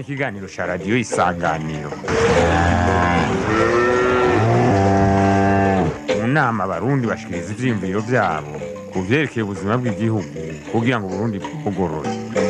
ikiganiro cya radiyo isanganiro mu nama abarundi bashikiriza ivyiyumviro vyabo ku vyerekeye ubuzima bw'igihugu kugira ngo uburundi bwugorore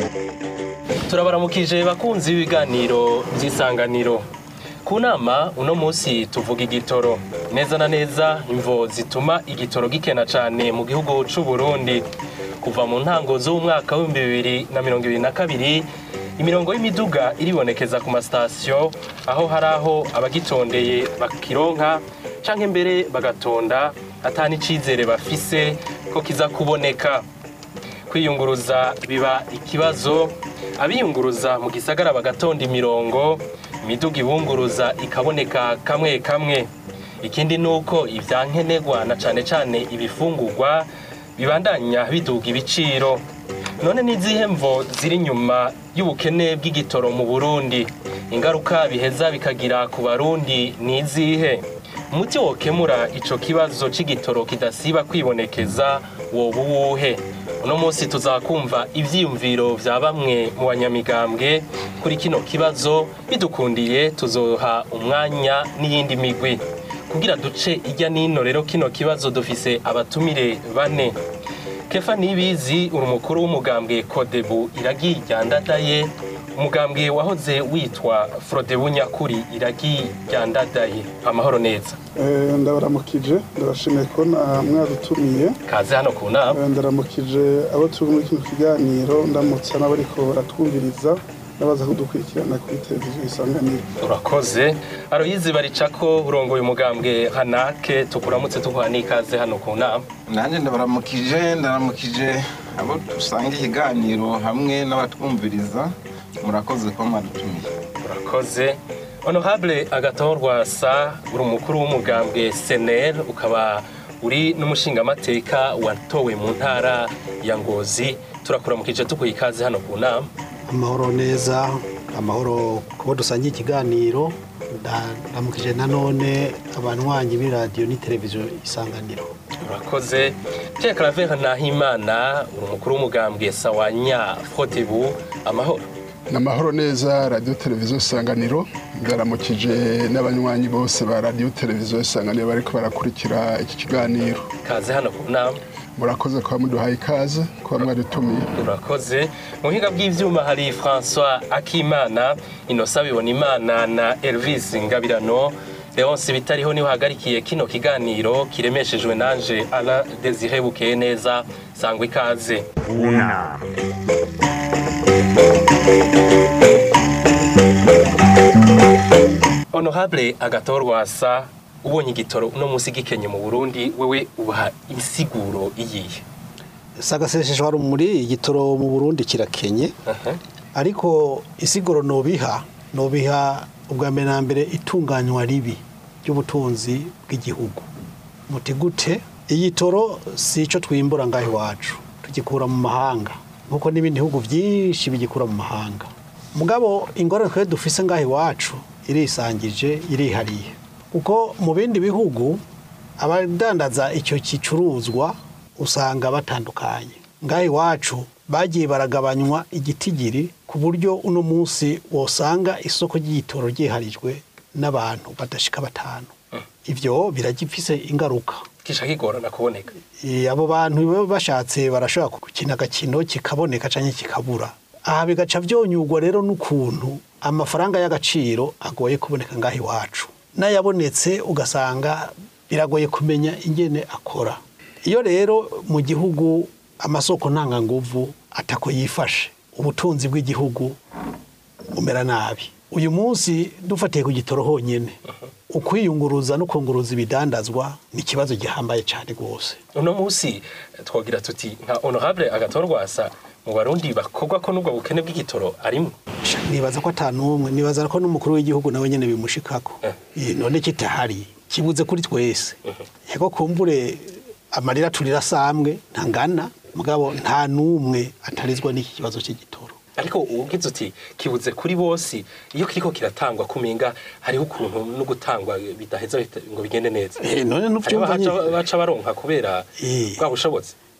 turabaramukije bakunzi b'ibiganiro by'isanganiro ku nama uno munsi tuvuga igitoro neza na neza imvo zituma igitoro gikena cyane mu gihugu c'u Burundi kuva mu ntango z'umwaka w'ibihumbi bibiri na mirongo ibiri na kabiri imirongo y'imiduga iribonekeza ku masitasiyo aho hari aho abagitondeye bakironka canke mbere bagatonda ata n'icizere bafise ko kiza kuboneka kwiyunguruza biba ikibazo abiyunguruza mu gisagara bagatonda imirongo imiduga ibunguruza ikaboneka kamwe kamwe ikindi ni uko ivyankenerwa na cane cane ibifungurwa bibandanya biduga ibiciro none n'izihe mvo ziri inyuma y'ubukene bw'igitoro mu burundi ingaruka biheza bikagira ku barundi ni izihe umuti wokemura ico kibazo c'igitoro kidasiba kwibonekeza woba uwuhe uno munsi tuzakumva ivyiyumviro vya bamwe mu banyamigambwe kuri kino kibazo bidukundiye tuzoha umwanya n'iyindi migwi kugira duce ijya nino rero kino kibazo dufise abatumire bane kefa nibizi uri umukuru w'umugambwe kodebu iragi ryandadaye umugambwe wahoze witwa frodebu nyakuri iragi ryandadaye amahoro neza Eh, ndabaramukije ndabashimiye ko na- mwadutumiye kaze hano ku nama Eh, ndaramukije abo turi muri kino kiganiro ndamutsa n'abariko baratwumviriza n'abaza kudukurikirana kuri televiziyo isanganiro urakoze aroyizi baricako urongoye umugambwe hanake tukuramutse tuguha n'ikaze hano ku nama nanjye ndabaramukije ndaramukije abo dusanga ikiganiro hamwe n'abatwumviriza murakoze ko mwadutumiye urakoze honorable agaton rwasa uri umukuru w'umugambwe senel ukaba uri n'umushingamateka watowe mu ntara ya ngozi turakuramukije tuguha ikaze hano ku nama amahoro neza amahoro kubo dusangiye ikiganiro ndamukije nanone abanywanyi b'iradiyo n'iteleviziyo isanganiro urakoze pierre claver nahimana uri umukuru w'umugambwe sawanya frotebu amahoro ni amahoro neza radiyo televiziyo isanganiro ndaramukije n'abanywanyi bose ba radiyo televiziyo isanganiro bariko barakurikira iki kiganiro kaze hano ku nama murakoze kuba muduhaye ikaze kuba mwadutumiye urakoze mu buhinga bw'ivyuma hari françois akimana inosa bibona imana na elvis ngabirano leonce bitariho niho hagarikiye kino kiganiro kiremeshejwe nanje ala desire bukeye neza sangwa ikaze ku nama honorable agatorwasa ubonye igitoro uno munsi gikenye mu burundi wewe ubaha insiguro iyihe sagaseseshwa rumuri igitoro mu burundi kirakenye Aha. ariko isiguro nobiha nobiha ubwa mbere na mbere itunganywa ribi ry'ubutunzi bw'igihugu muti gute igitoro si ico twimbura ngaho iwacu tugikura mu mahanga nk'uko n'ibindi bihugu byinshi bigikura mu mahanga mugabo ingorane twe dufise ngaho iwacu irisangije irihariye kuko mu bindi bihugu abadandaza icyo gicuruzwa usanga batandukanye ngaho iwacu bagiye baragabanywa igitigiri ku buryo uno munsi wosanga isoko ry'igitoro ryiharijwe n'abantu badashika batanu ibyo biragifise ingaruka kisha kigorana kuboneka Eh, abo bantu baba bashatse barashobora gukina agakino kikaboneka cyangwa kikabura aha bigaca byonyugwa rero n'ukuntu amafaranga y'agaciro agoye kuboneka ngaho iwacu n'ayabonetse ugasanga biragoye kumenya ingene akora iyo rero mu gihugu amasoko ntanganguvu atako yifashe ubutunzi bw'igihugu bumera nabi uyu munsi dufatiye ku gitoro honyine ukwiyunguruza no kunguruza ibidandazwa ni ikibazo gihambaye cyane rwose uno munsi twagira tuti nka honorable agatorwasa mu barundi bakogwa ko n'ubwo bukene bw'igitoro arimo nibaza ko atanumwe nibaza ko n'umukuru w'igihugu nawe nyene bimushikako Eh, none kitahari kibuze kuri twese yego kumbure amarira turira samwe ntangana mugabo nta numwe atarizwa n'iki kibazo cy'igitoro ariko ugize uti kibuze kuri bose iyo kiriko kiratangwa kumenga hariho ukuntu no gutangwa bidaheza bita- ngo bigende neza Eh, none hariho nuvyumva abaca nyene baca baronka kubera Eh. bwa bushobozi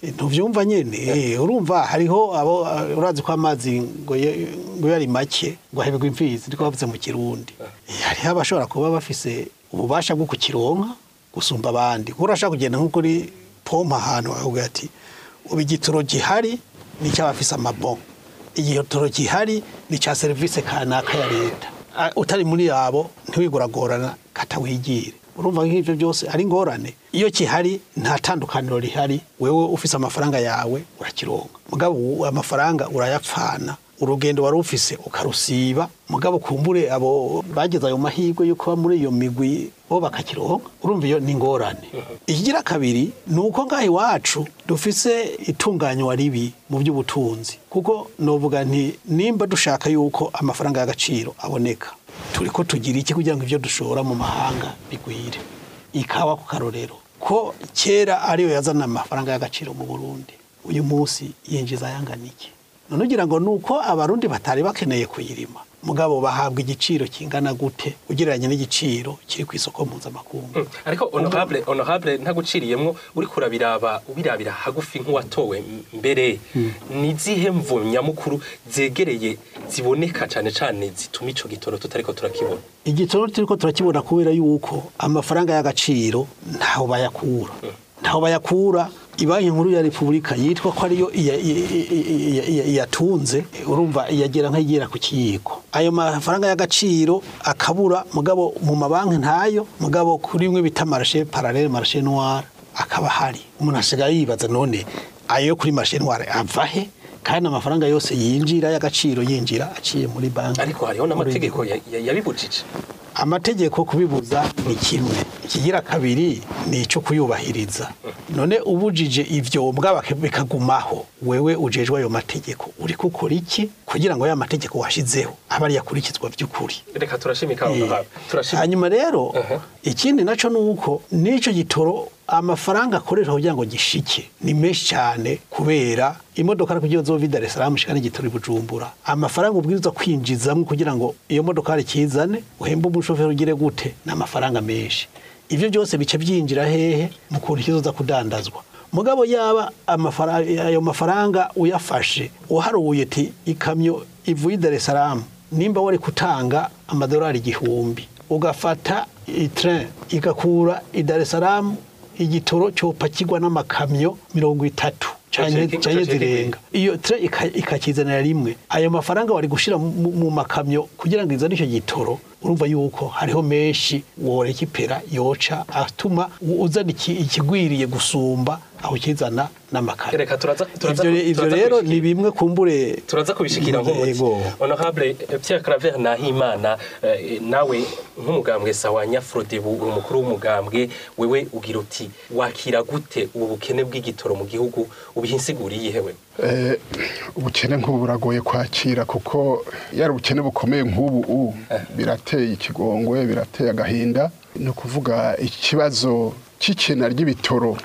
ntuvyumva nyene eh, urumva hariho abo eh, urazi ko amazi ngo ye- ngo yari make ngo ahebwe imfizi ndiko bavuze mu kirundi Eh, hariho abashobora kuba bafise ububasha bwo kukironka gusumba abandi kuko urashaka kugenda nko kuri pompa ahantu bakavuga ati ubu igitoro gihari ni icy'abafise amabon igitoro gihari ni icya serivisi kanaka ya leta Ah, utari muri abo ntiwiguragorana katawigire urumva nk'ibyo byose ari ingorane iyo kihari nta tandukaniro rihari wewe ufise amafaranga yawe urakironka mugabo ubu amafaranga urayapfana urugendo wari ufise ukarusiba mugabo kumbure abo bageze ayo mahirwe yo kuba muri iyo migwi bo bakakironka urumva iyo ni ingorane ikigira kabiri ni uko ngaho iwacu dufise itunganywa ribi mu by'ubutunzi kuko novuga nti nimba dushaka yuko amafaranga y'agaciro aboneka turi ko tugira iki kugira ngo ibyo dushora mu mahanga bigwire ikawa ku karorero ko kera ariyo yazana amafaranga y'agaciro mu burundi uyu munsi yinjiza ayangana iki none ugira ngo ni uko abarundi batari bakeneye kuyirima mugabo bahabwa igiciro kingana gute ugereranya n'igiciro kiri ku isoko mpuzamakungu ariko honorable honorable ntaguciriyemwo uri kurabiraba ubirabira hagufi nk'uwatowe m- mbere ni zihe mvu nyamukuru zegereye ziboneka cane cane zituma ico gitoro tutariko turakibona igitoro turiko turakibona kubera yuko amafaranga y'agaciro ntaho bayakura ntaho bayakura ibanki nkuru ya repubulika yitwa ko ariyo iya- iya- iya- iya- iya- iyatunze urumva iyagera nk'igera ku kiyiko ayo mafaranga y'agaciro akabura mugabo mu mabanki ntayo mugabo kuri bimwe bita marashe paralele marashe noire akaba hari umuntu asigaye yibaza none ayo kuri marashe noire ava he kandi amafaranga yose yinjira y'agaciro yinjira aciye muri banki ariko hariho n'amategeko ya- ya- yabibujije amategeko kubibuza ni kimwe ikigira kabiri ni icyo kuyubahiriza none ubujije ivyo mbwa bake- bikagumaho wewe ujejwe ayo mategeko uri gukora iki kugira ngo ya mategeko washizeho abe ari yakurikizwa by'ukuri reka turashimika Eh, honorable turashimika hanyuma rero Aha. ikindi naco ni uko n'ico gitoro amafaranga akoreshwa kugira ngo gishike ni menshi cyane kubera imodoka kugira ngo zove Dar es Salaam shikane igitoro i Bujumbura amafaranga ubwirizwa kwinjizamwo kugira ngo iyo modoka kizane uhembe umushoferi ugire gute ni amafaranga menshi ivyo byose bice byinjira hehe mu kuntu kizoza kudandazwa mugabo yaba amafara- ayo mafaranga uyafashe uharuye ati ikamyo ivuye i Dar es Salaam nimba wari kutanga amadolari igihumbi ugafata itrain igakura i Dar es Salaam igitoro cyopakirwa n'amakamyo mirongo itatu canke Caceki- canke caceki zirenga iyo train ika- ikakizanira rimwe ayo mafaranga wari gushira mu mu makamyo kugira ngo izane icyo gitoro urumva yuko hariho menshi worekipera yoca atuma uzana iki- ikigwiriye gusumba aho kizana n'amakamyo reka turaza turaza ivyo ivyo turaza rero kubishikira. ni bimwe kumbure turaza kubishikira nk'umuti Yego. honorable eh, Pierre Claver Nahimana eh, nawe nk'umugambwe sawa nyafrode uri umukuru w'umugambwe wewe ugira uti wakira gute ubu bukene bw'igitoro mu gihugu ubihinsiguriye hewe Eh, ubukene nk'ubu buragoye kwakira kuko yari ubukene bukomeye nk'ubu ubu birateye ikigongwe birateye agahinda ni ukuvuga ikibazo cy'ikena ry'ibitoro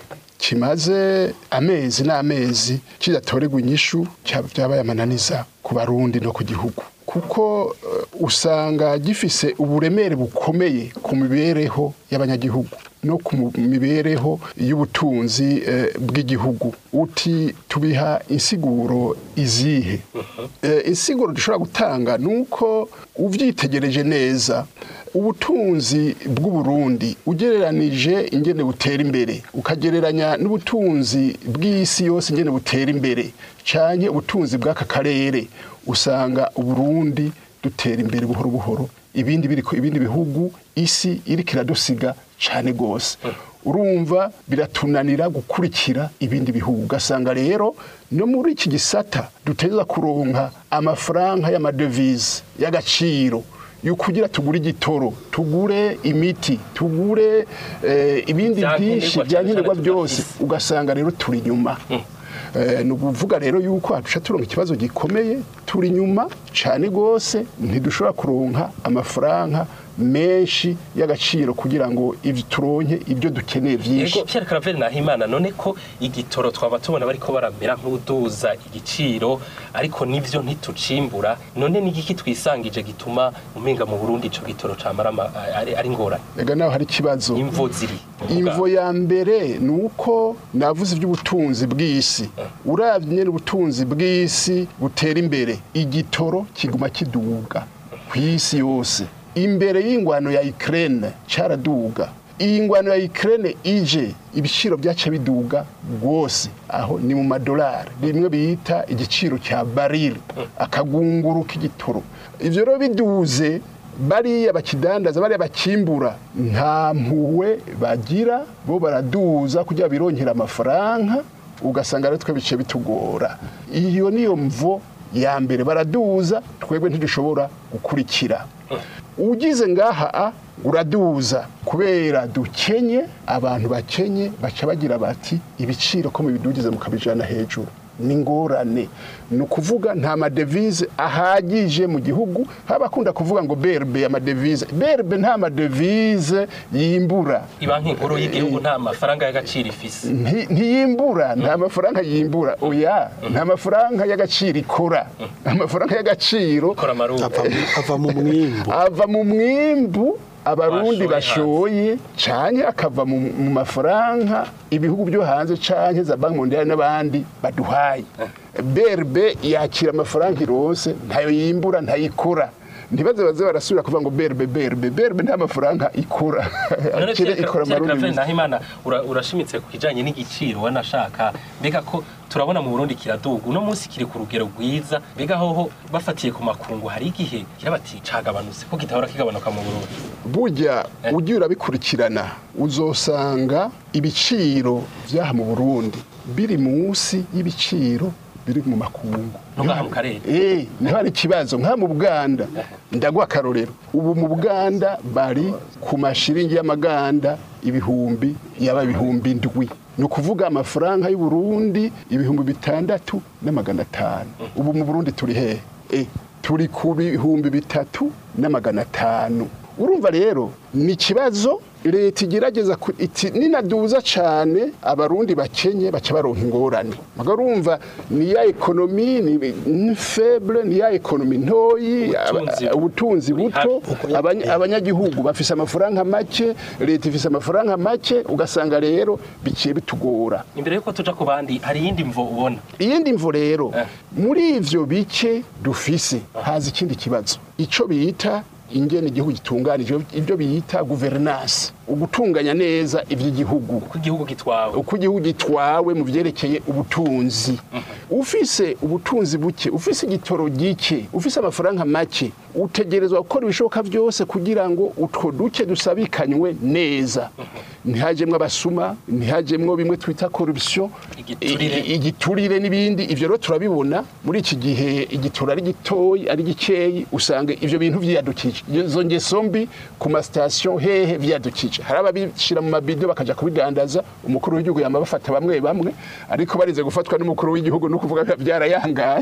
kimaze amezi n'amezi kidatorerwa inyishu cyaba byabaye amananiza ku barundi no ku gihugu kuko eh, usanga gifise uburemere bukomeye ku mibereho y'abanyagihugu no ku mu- mibereho y'ubutunzi eh, bw'igihugu uti tubiha insiguro izihe Eh, insiguro dushobora gutanga ni uko ubyitegereje neza ubutunzi bw'uburundi ugereranije ingene butera imbere ukagereranya n'ubutunzi bw'isi yose ingene butera imbere cyane ubutunzi bw'aka karere usanga uburundi dutera imbere buhoro buhoro ibindi biri ibindi bihugu isi iriko iradusiga cyane rwose urumva biratunanira gukurikira ibindi bihugu ugasanga rero no muri iki gisata duteza kuronka amafaranga y'amadevize y'agaciro yukugira tugure igitoro tugure imiti tugure eh, ibindi Vya byinshi nkenerwa bya cane nkenerwa cane byose tudafise. ugasanga rero turi inyuma Eh, ni ukuvuga rero yuko haduca turonka ikibazo gikomeye turi inyuma cyane rwose ntidushobora kuronka amafaranga menshi y'agaciro kugira ngo ivyo turonke ibyo dukeneye vyinshi Ego Pierre Claver Nahimana none ko igitoro twaba tubona bariko baramera nk'uduza igiciro ariko nivyo ntitucimbura none ni igiki twisangije gituma umenga mu Burundi ico gitoro camara ama- ari, ari ngorane ega naho hari ikibazo imvo ziri imvo ya mbere ni uko navuze iby'ubutunzi bw'isi urabye nyine ubutunzi bw'isi butera imbere igitoro kiguma kiduga ku isi yose imbere y'ingwano ya Ukraine cyaraduga iyi ngwano ya Ukraine ije ibiciro byaca biduga rwose aho ni mu madolari bimwe bita igiciro cya barili akagunguru k'igitoro ivyo rero biduze bariya bakidandaza bariya bakimbura nta mpuwe bagira bo baraduza kugira birongera amafaranga ugasanga rero twe bice bitugora iyo niyo mvo ya mbere baraduza twebwe ntidushobora gukurikira ugize ngaha a uraduza kubera dukenye abantu bakenye baca bagira bati ibiciro ko mubidugize mukabijana hejuru ni ngorane ni ukuvuga nta madevize ahagije mu gihugu haba akunda kuvuga ngo berbe amadevize berbe nta madevize yimbura ibanki nkuru y'igihugu nta mafaranga y'agaciro ifise Nti- ntiyimbura nta mafaranga yimbura oya nta mafaranga y'agaciro ikora amafaranga y'agaciro ikora amarundi ava mu- ava mu mwimbu ava mu mwimbu abarundi Bashoye bashoye canke akava mu mu mafaranga ibihugu byo hanze canke za banki mondiale n'abandi baduhaye berbe yakira amafaranga irose ntayo yimbura ntayikora ntibaze baze barasubira kuvuga ngo berbe berbe berbe nta mafaranga ikora none Akire Pierre ikora Pierre amarundi Claver gusa. Nahimana ura- urashimitse ku kijanye n'igiciro wanashaka mbega ko turabona mu Burundi kiraduga uno munsi kiri ku rugero rwiza mbega hoho bafatiye ku makungu hari igihe kira bati cagabanutse ko kitahora kigabanuka mu Burundi burya ugiye urabikurikirana uzosanga ibiciro by'aha mu burundi biri munsi y'ibiciro biri mu makungu no ngaha mu karere Eh, niho hari ikibazo nka mu Buganda ndaguha akarorero ubu mu Buganda bari ku mashiringi y'amaganda ibihumbi yaba ibihumbi ndwi ni ukuvuga amafaranga y'u Burundi ibihumbi bitandatu n'amagana atanu ubu mu Burundi turi hehe eh, turi ku bihumbi bitatu n'amagana atanu urumva rero ni ikibazo leta igerageza ku- iti ninaduza cyane abarundi bakenye baca baronka ingorane maga urumva ni ya ekonomi ni ni faible ni ya ekonomi ntoyi Ubutunzi aba- ubutunzi buri buto hafi. abanya- abanyagihugu bafise amafaranga make leta ifise amafaranga make ugasanga rero biciye bitugora imbere yuko tuja ku bandi hari iyindi mvo ubona iyindi mvo rero Eh. muri ivyo bice dufise haza ikindi kibazo ico bita ingene igihugu gitunganije ibyo bita guverinance ugutunganya neza ivy'igihugu uko igihugu gitwawe uko igihugu gitwawe mu byerekeye ubutunzi ufise ubutunzi buke ufise igitoro gike ufise amafaranga make utegerezwa gukora ibishoboka byose kugira ngo utwo duke dusabikanywe neza ntihajemwo abasuma ntihajemwo bimwe twita corruption Igiturire. i- igiturire n'ibindi ivyo rero turabibona muri iki gihe igitoro ari gitoyi ari gikeyi usanga ivyo bintu vyiyadukije izo ngeso mbi ku masitasiyo hehe vyiyadukije hari ababishira mu mabido bakaja kubidandaza umukuru w'igihugu yama bafata bamwe bamwe ariko barize gufatwa n'umukuru w'igihugu no kuvuga biba byarayangaye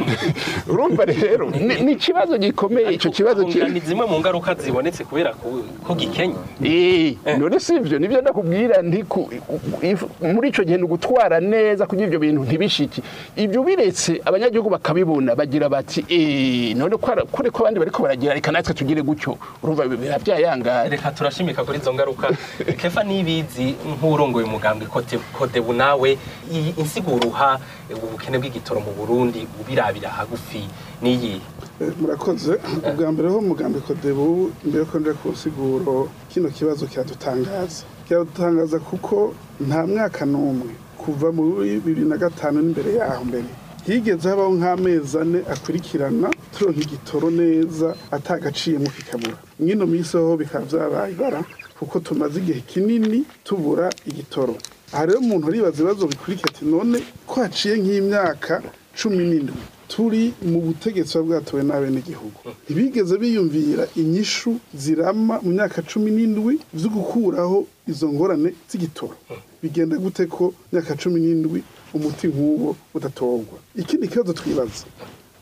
urumva rero ni ni ikibazo gikomeye ico kibazo ki- ni zimwe mu ngaruka zibonetse kubera ko ko gikenye Eh, none si ivyo nivyo ndakubwira nti ku- if- muri ico gihe ni ugutwara neza kugira ivyo bintu ntibishiki ivyo biretse abanyagihugu bakabibona bagira bati eh none kwara- kure ko abandi bariko baragira reka natwe tugire gutyo urumva biba byayangara reka turashimika kuri izo ngaruka kefa nibizi nk'urongoye umugambwe Kote- kodebu nawe iyi insiguro uha ubukene bw'igitoro mu burundi ubirabira hagufi n'iyi Eh, murakoze ubwa mbere ho mugambi kodebu mbere ko nje ku nsiguro kino kibazo kiradutangaza kiradutangaza kuko nta mwaka n'umwe kuva muri bibiri na gatanu n'imbere yaho mbere higeze habaho nk'amezi ane akurikirana turonka igitoro neza atagaciyemo kikabura mwino minsi ho bikaba vyabaye ibara kuko tumaze igihe kinini tubura igitoro aha rero umuntu aribaza ibibazo bikurikira ati none ko haciye nk'imyaka cumi n'indwi turi mu butegetsi buba bwatowe n'abenegihugu ntibigeze biyumvira inyishu zirama mu myaka cumi n'indwi zo gukuraho izo ngorane z'igitoro bigenda gute ko myaka cumi n'indwi umuti nk'uwo udatorwa ikindi kibazo twibaza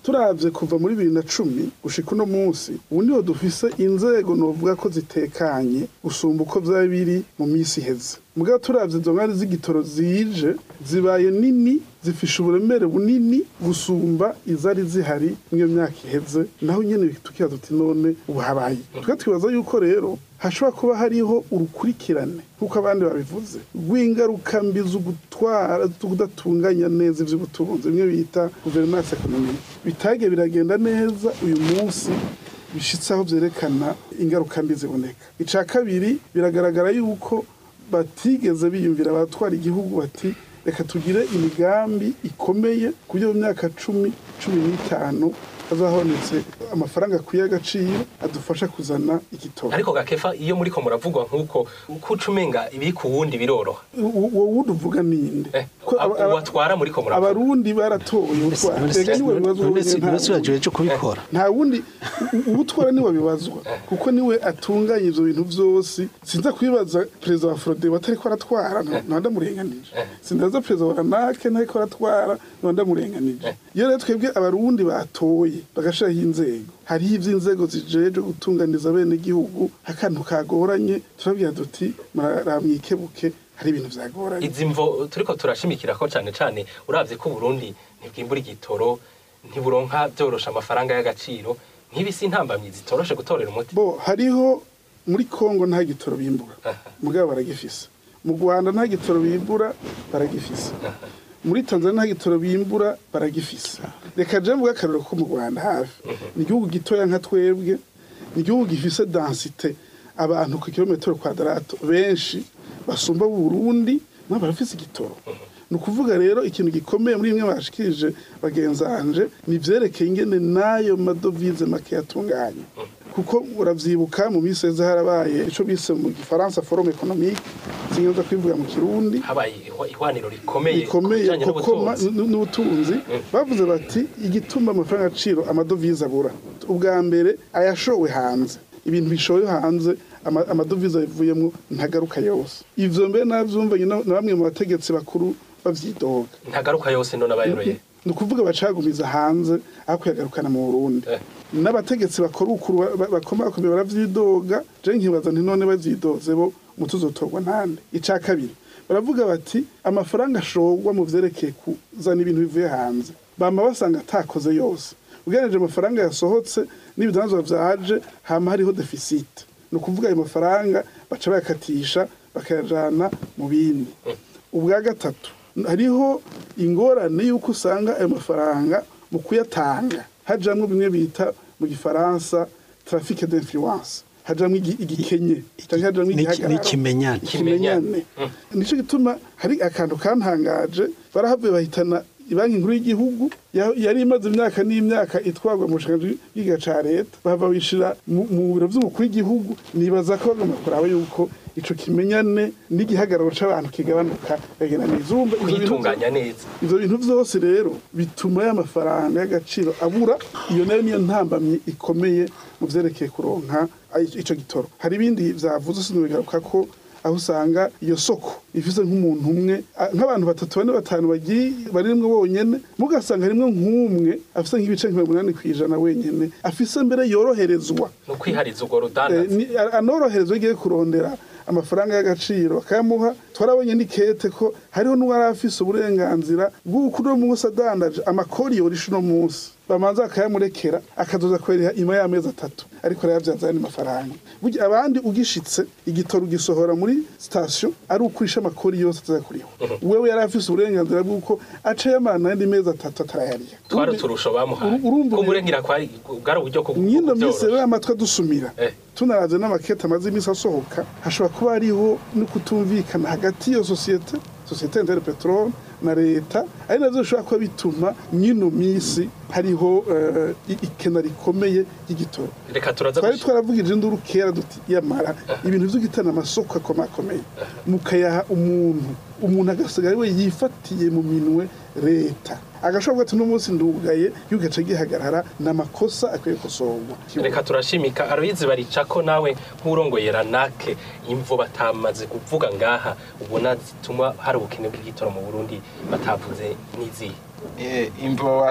turavye kuva muri bibiri na cumi gushika uno munsi ubu niho dufise inzego novuga ko zitekanye gusumba uko vyaba biri mu misi iheze mugabo turavye izo ngari z'igitoro zije zibaye nini zifisha uburemere bunini gusumba izari zihari mw'iyo myaka iheze naho nyene tukibaza tuti none ubu habaye twe twibaza yuko rero hashobora kuba hariho urukurikirane nk'uko abandi babivuze rw'ingaruka mbi zo gutwara zo kudatunganya neza ivy'ubutunzi bimwe bita guverinance ekonomike bitagiye biragenda neza uyu munsi bishitse aho vyerekana ingaruka mbi ziboneka ica kabiri biragaragara yuko batigeze biyumvira abatwara igihugu bati reka tugire imigambi ikomeye ku buryo mu myaka cumi cumi n'itanu hazabonetse amafaranga akwiye agaciro adufasha kuzana igitoro ariko gakefa iyo muriko muravugwa nk'uko uko uca umenga ibiri ku wundi biroroha uwo wundi uvuga ninde Eh, Ko aba- aba- uwatwara muriko muravuga abarundi baratoye ubutwara Ega niwe bibazwa wenyine, nta uretse uragiwe cyo kubikora nta wundi u- ubutwara niwe bibazwa kuko niwe atunganya ivyo bintu vyose sinza kwibaza perezida wa frode batariko aratwara nta ndamurenganije sindaza perezida wa ranake ntariko aratwara nta ndamurenganije iyo rero twebwe abarundi batoye bagashiraho inzego hariho ivy'inzego zijeje gutunganiza bene gihugu akantu kagoranye turabwira duti muramwikebuke hari ibintu vyagoranye izi mvo turiko turashimikira ko cane cane uravye ko Burundi ntibwimbura igitoro ntiburonka vyorosha amafaranga y'agaciro nk'ibisi intambamyi zitoroshe gutorera umuti bo hariho muri kongo nta gitoro bimbura mugabo baragifise mu rwanda nta gitoro bimbura baragifise muri tanzania nta gitoro bimbura baragifise reka je mvuga akarero ko mu rwanda hafi ni igihugu gitoya nka twebwe ni igihugu gifise densite abantu ku kilometero kwadarato benshi basumba burundi nabo barafise igitoro ni ukuvuga rero ikintu gikomeye muri bimwe bashikirije bagenzanje ni ivyerekeye ingene n'ayo madovize make yatunganya kuko uravyibuka mu minsi heze harabaye ico bise mu gifaransa forum economique sinyoza kwivuga mu kirundi habaye ihwa- ihwaniro rikomeye ku bikomeye bijanye koko ma- n'ubutunzi n- n'ubutunzi bavuze bati igituma amafaranga agaciro amadovize abura ubwa mbere ayashowe hanze ibintu bishowe hanze ama- amadovize abivuyemo ntagaruka yose ivyo mbere navyumvanye na na bamwe mu bategetsi bakuru bavyidoga ntagaruka yose none abayoroye ni ukuvuga bacagumiza hanze aho kuyagarukana mu burundi Eh. n'abategetsi bakora ukuru ba- ba- bakomakomeye baravyidoga je nkibaza nti none bavyidoze bo umutuzotorwa ntande ica kabiri baravuga bati amafaranga ashorwa mu vyerekeye kuzana ibintu bivuye hanze bama basanga atakoze yose ugereranije amafaranga yasohotse n'ibidanzwa vyaje hama hariho defisite ni ukuvuga ayo mafaranga baca bayakatisha bakayajana mu bindi ubwa gatatu hariho ingorane y'uko usanga ayo mafaranga mu kuyatanga hajamwo bimwe bita mu gifaransa trafic d'influence hajamwo igi- igikenye canke hajamwo N'iki- igihagararo n'ikimenyane ikimenyane nico gituma hari akantu kantangaje barahavuye bahitana ibanki nkuru y'igihugu ya- yari imaze imyaka n'imyaka itwarwa mu bushikiranganji bw'igiga ca leta bahava bishira mu mu biro vy'umukuru w'igihugu nibaza ko bagomba kuraba yuko ico kimenyane n'igihagararo c'abantu kigabanuka bagenda neza urumva ivyo bintu kuyitunganya neza ivyo bintu vyose rero bituma y'amafaranga y'agaciro abura iyo nayo niyo ntambamyi ikomeye mu vyerekeye kuronka ay- ico gitoro hari ibindi vyavuze sinobigaruka ko aho usanga iyo soko ifise nk'umuntu umwe a- nk'abantu batatu bane batanu bagiye barimwo bonyene mugasanga harimwo nk'umwe afise nk'ibice nka mirongo inani kw'ijana wenyene afise mbere yoroherezwa ni ukwihariza urwo Eh, rudandaza ni- a- anoroherezwa igiye kurondera amafaranga y'agaciro bakayamuha twarabonye n'ikete ko hariho n'uwari afise uburenganzira bw'uko uno munsi adandaje amakori yorisha uno munsi bamanza bakayamurekera akazoza kweriha ima y'amezi atatu ariko arayavyaza ayandi mafaranga burya abandi ugishitse igitoro ugisohora muri sitasiyo ari ukurisha amakori yose ataza kuriho wewe yari afise uburenganzira bw'uko aca yamana ayandi mezi atatu atarayariha twari Urundi- uturusho bamuhaye uru- urumva ko rero- murengira kwari bwari uburyo bwo nyino minsi kubyorosha. rero amatwi adusumira Eh. tunaravye n'amakete amaze iminsi asohoka hashobora kuba hariho no kutumvikana hagati y'iyo sosiyete sosiyete intere peteroli na leta ari navyo bishobora kuba bituma nyino minsi hariho eh, i- ikena rikomeye ry'igitoro reka turaza twari gushi- twaravugije induru kera duti yamara ibintu vyo gitana amasoko akomakomeye mukayaha umuntu umuntu agasigara we yifatiye mu minwe leta agashobora ati n'umunsi ndugaye yugaca gihagarara n'amakosa akwiye gukosorwa reka turashimika aroyizi baricako nawe nk'urongoye ranake imvo batamaze kuvuga ngaha ubona zituma hari ubukene bw'igitoro mu burundi batavuze n'izihe Eh, imvo wa-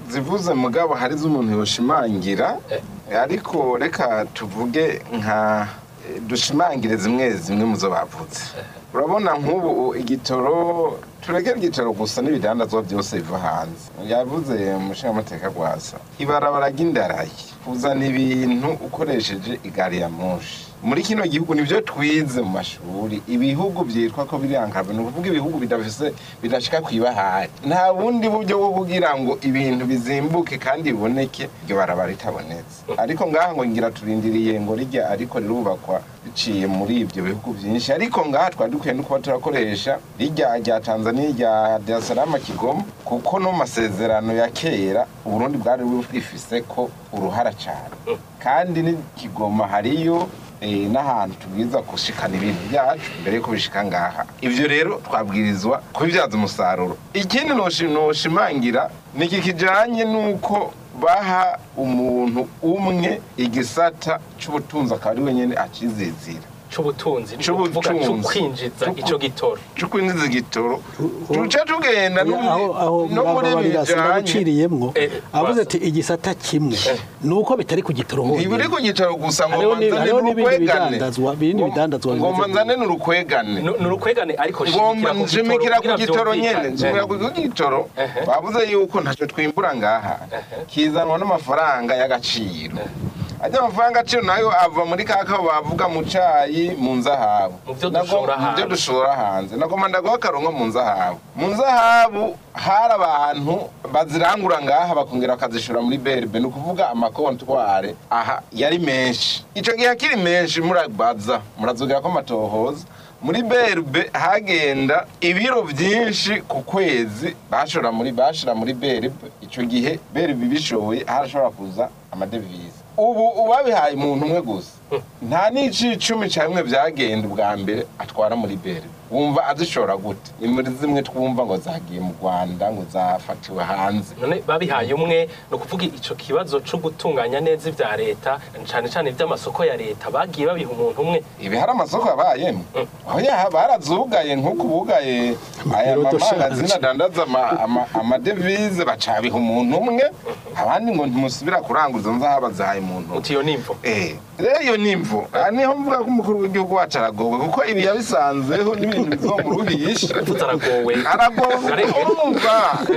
zivuze mugabo hari z'umuntu yoshimangira ariko reka tuvuge nka eh, dushimangire zimwe zimwe mu zo bavuze urabona nk'ubu igitoro turekere igitoro gusa n'ibidandazwa byose biva hanze yavuze umushingamateka rwasa ibarabara ry'indarayi kuzana ibintu ukoresheje igari ya moshi muri kino gihugu nibyo twize mu mashuri ibihugu byitwa ko biriyankaba ni ukuvuga ibihugu bidafise bidashika kwibahari nta bundi buryo bwo kugira ngo ibintu bizimbuke kandi biboneke iryo barabara ritabonetse ariko ngaha ngo ngira turindiriye ngo rijya ariko rirubakwa biciye muri ibyo bihugu byinshi ariko ngaha twari dukwiye no kuba turakoresha rijya rya tanzania rya Dar es Salaam kigoma kuko no mu masezerano ya kera uburundi bwari bwifise ko uruhara cyane kandi ni kigoma hariyo eh, n'ahantu tubwiza gushikana ibintu byacu mbere yuko bishika ngaha ivyo rero twabwirizwa kubibyaza umusaruro ikindi noshi- noshimangira ni iki kijanye n'uko baha umuntu umwe igisata c'ubutunzi akaba ari wenyene acizizira c'ubutunzi ni ukuvuga C'ubutunzi. c'ukwinjiza C'uku- ico gitoro c'ukwinjiza igitoro tuce tugenda no muri- aho aho no muri murababarira bijanye sinaguciriyemwo Eh, avuze basa. ati igisata kimwe nuko bitari ku gitoro honyine ntibiri ku gitoro gusa ngo Hariho ni- manzane hariho n'ibindi n'urukwegane bidandazwa- ibindi bidandazwa ngo bimeze manzane n'urukwegane ni urukwegane ariko ngomba nshimikira ku gitoro nyene nshimikira ku gitoro gitoro Ehe. bavuze yuko ntacyo twimbura ngaha kizanwa n'amafaranga y'agaciro ajya amafaranga agaciro nayo ava muri ka kabo bavuga mu cayi mu nzahabu Mu vyo Nago- dushora mu byo hanze. dushora hanze nagomba ndaguha akarongo mu nzahabu mu nzahabu hari abantu bazirangura ngaha bakongera bakazishora muri berbe ni ukuvuga amakontware aha yari menshi ico gihe akiri menshi murabaza murazugira ko amatohoza muri berbe hagenda ibiro byinshi ku kwezi bashora muri bashira muri berbe ico gihe berbe bishoboye harashobora kuza amadevize ubu ubabihaye umuntu umwe gusa nta n'icicumi cya bimwe byagenda ubwa mbere atwara muri berbe wumva azishora gute ni muri zimwe twumva ngo zagiye mu rwanda ngo zafatiwe hanze none babihaye umwe ni ukuvuga ico kibazo co gutunganya neza ivya leta cane cane ivy'amasoko ya leta bagiye babiha umuntu umwe ibi hari amasoko yabayemo aho yaha barazugaye nk'uko bugaye aya Amapilote mamangazini shanje. adandaza ama- ama- amadevize bacabiha umuntu umwe abandi ngo ntimusubira kuranguza nzahaba zahaye umuntu umwe uti iyo nimvo Eh, rero iyo ni imvo aha niho mvuga ko umukuru w'igihugu wacu aragowe kuko ibi yabisanzeho n'ibintu bizo mu ruhisha uvuze aragowe aragowe Ariko- urumva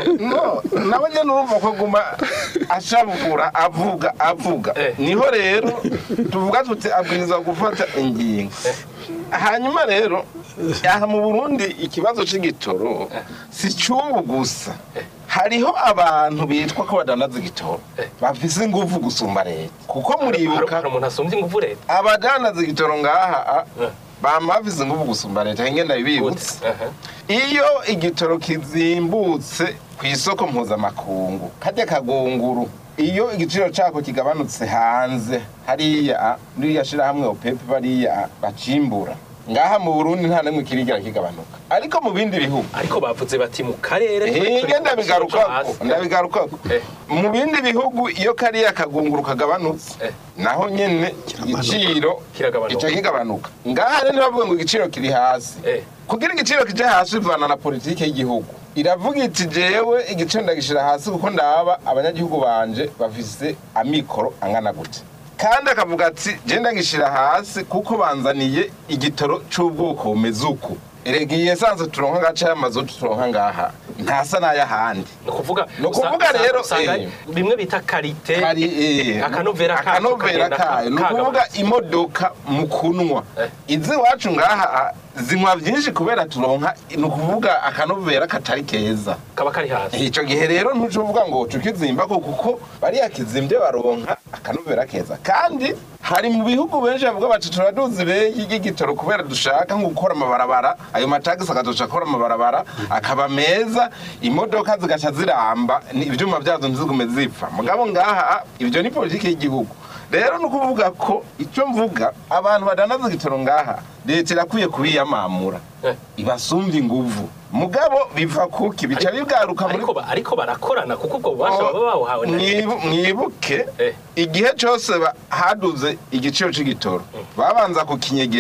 no nawe nyine urumva ko aguma ashabura avuga avuga Eh. niho rero tuvuga tuti abwiriza gufata ingingo hanyuma rero aha mu burundi ikibazo c'igitoro si cy'ubu gusa hariho abantu bitwa ko badandaza igitoro bafise inguvu gusumba leta kuko hari muribuka hari umuntu asumvye inguvu leta abadandaza igitoro ngaha a, Eh. bama bafise inguvu gusumba leta ngenda bibibutse Aha. iyo igitoro kizimbutse ku isoko mpuzamakungu kajya kagunguru iyo igiciro cako kigabanutse hanze hariya muri iriya shirahamwe opepe bariya bacimbura ngaha mu burundi nta namwe kirigera kigabanuka ariko mu bindi bihugu ariko bavuze bati mu karere turi- hinge turi ku ndabigarukako giciro co hasi. ndabigarukako Eh. mu bindi bihugu iyo kariya kagunguru kagabanutse Eh. naho nyene igiciro Kiragabanuka. gica kigabanuka ngaha rero ntibavuga ngo igiciro kiri hasi Eh. kugira igiciro kije hasi bivana na politike y'igihugu iravuga iti jewe igiciro ndagishira hasi kuko ndaba abanyagihugu banje bafise amikoro angana gute kandi akavuga ati je ndagishira hasi kuko banzaniye igitoro c'ubwoko bumeze uku erega iyi esanse turonka agace y'amazutu turonka ngaha ntasa n'ay'ahandi ni ukuvuga Ni ukuvuga usa- rero, usanga eh. bimwe bita karite Kari, eh, akanovera kacu akanovera kagenda kayo ni kagabanutse. ukuvuga imodoka mu kunwa Eh. izi iwacu ngaha ah, zinywa byinshi kubera turonka ni ukuvuga akanovera katari keza kaba kari hasi icyo gihe rero ntuce uvuga ngo tukizimba ko kuko bariya kizimbye baronka akanovera keza kandi hari mu bihugu benshi bavuga bati turaduzi beyi y'igitoro kubera dushaka nko gukora amabarabara ayo matagisi akaduca akora amabarabara akaba meza imodoka zigaca ziramba ni- ivyuma byazo ntizigume zipfa mugabo ngaha ibyo ni politiki y'igihugu rero ni ukuvuga ko icyo mvuga abantu badanaza igitoro ngaha leta irakwiye kubiyamamura Eh. ibasumbye inguvu mugabo biva kuki bica bigaruka muri ariko ba- ariko barakorana kuko ubwo bubasha baba bawuhawe na leta Mwibu- mwibuke Eh. igihe cyose ba- haduze igiciro c'igitoro babanza kukinyegeza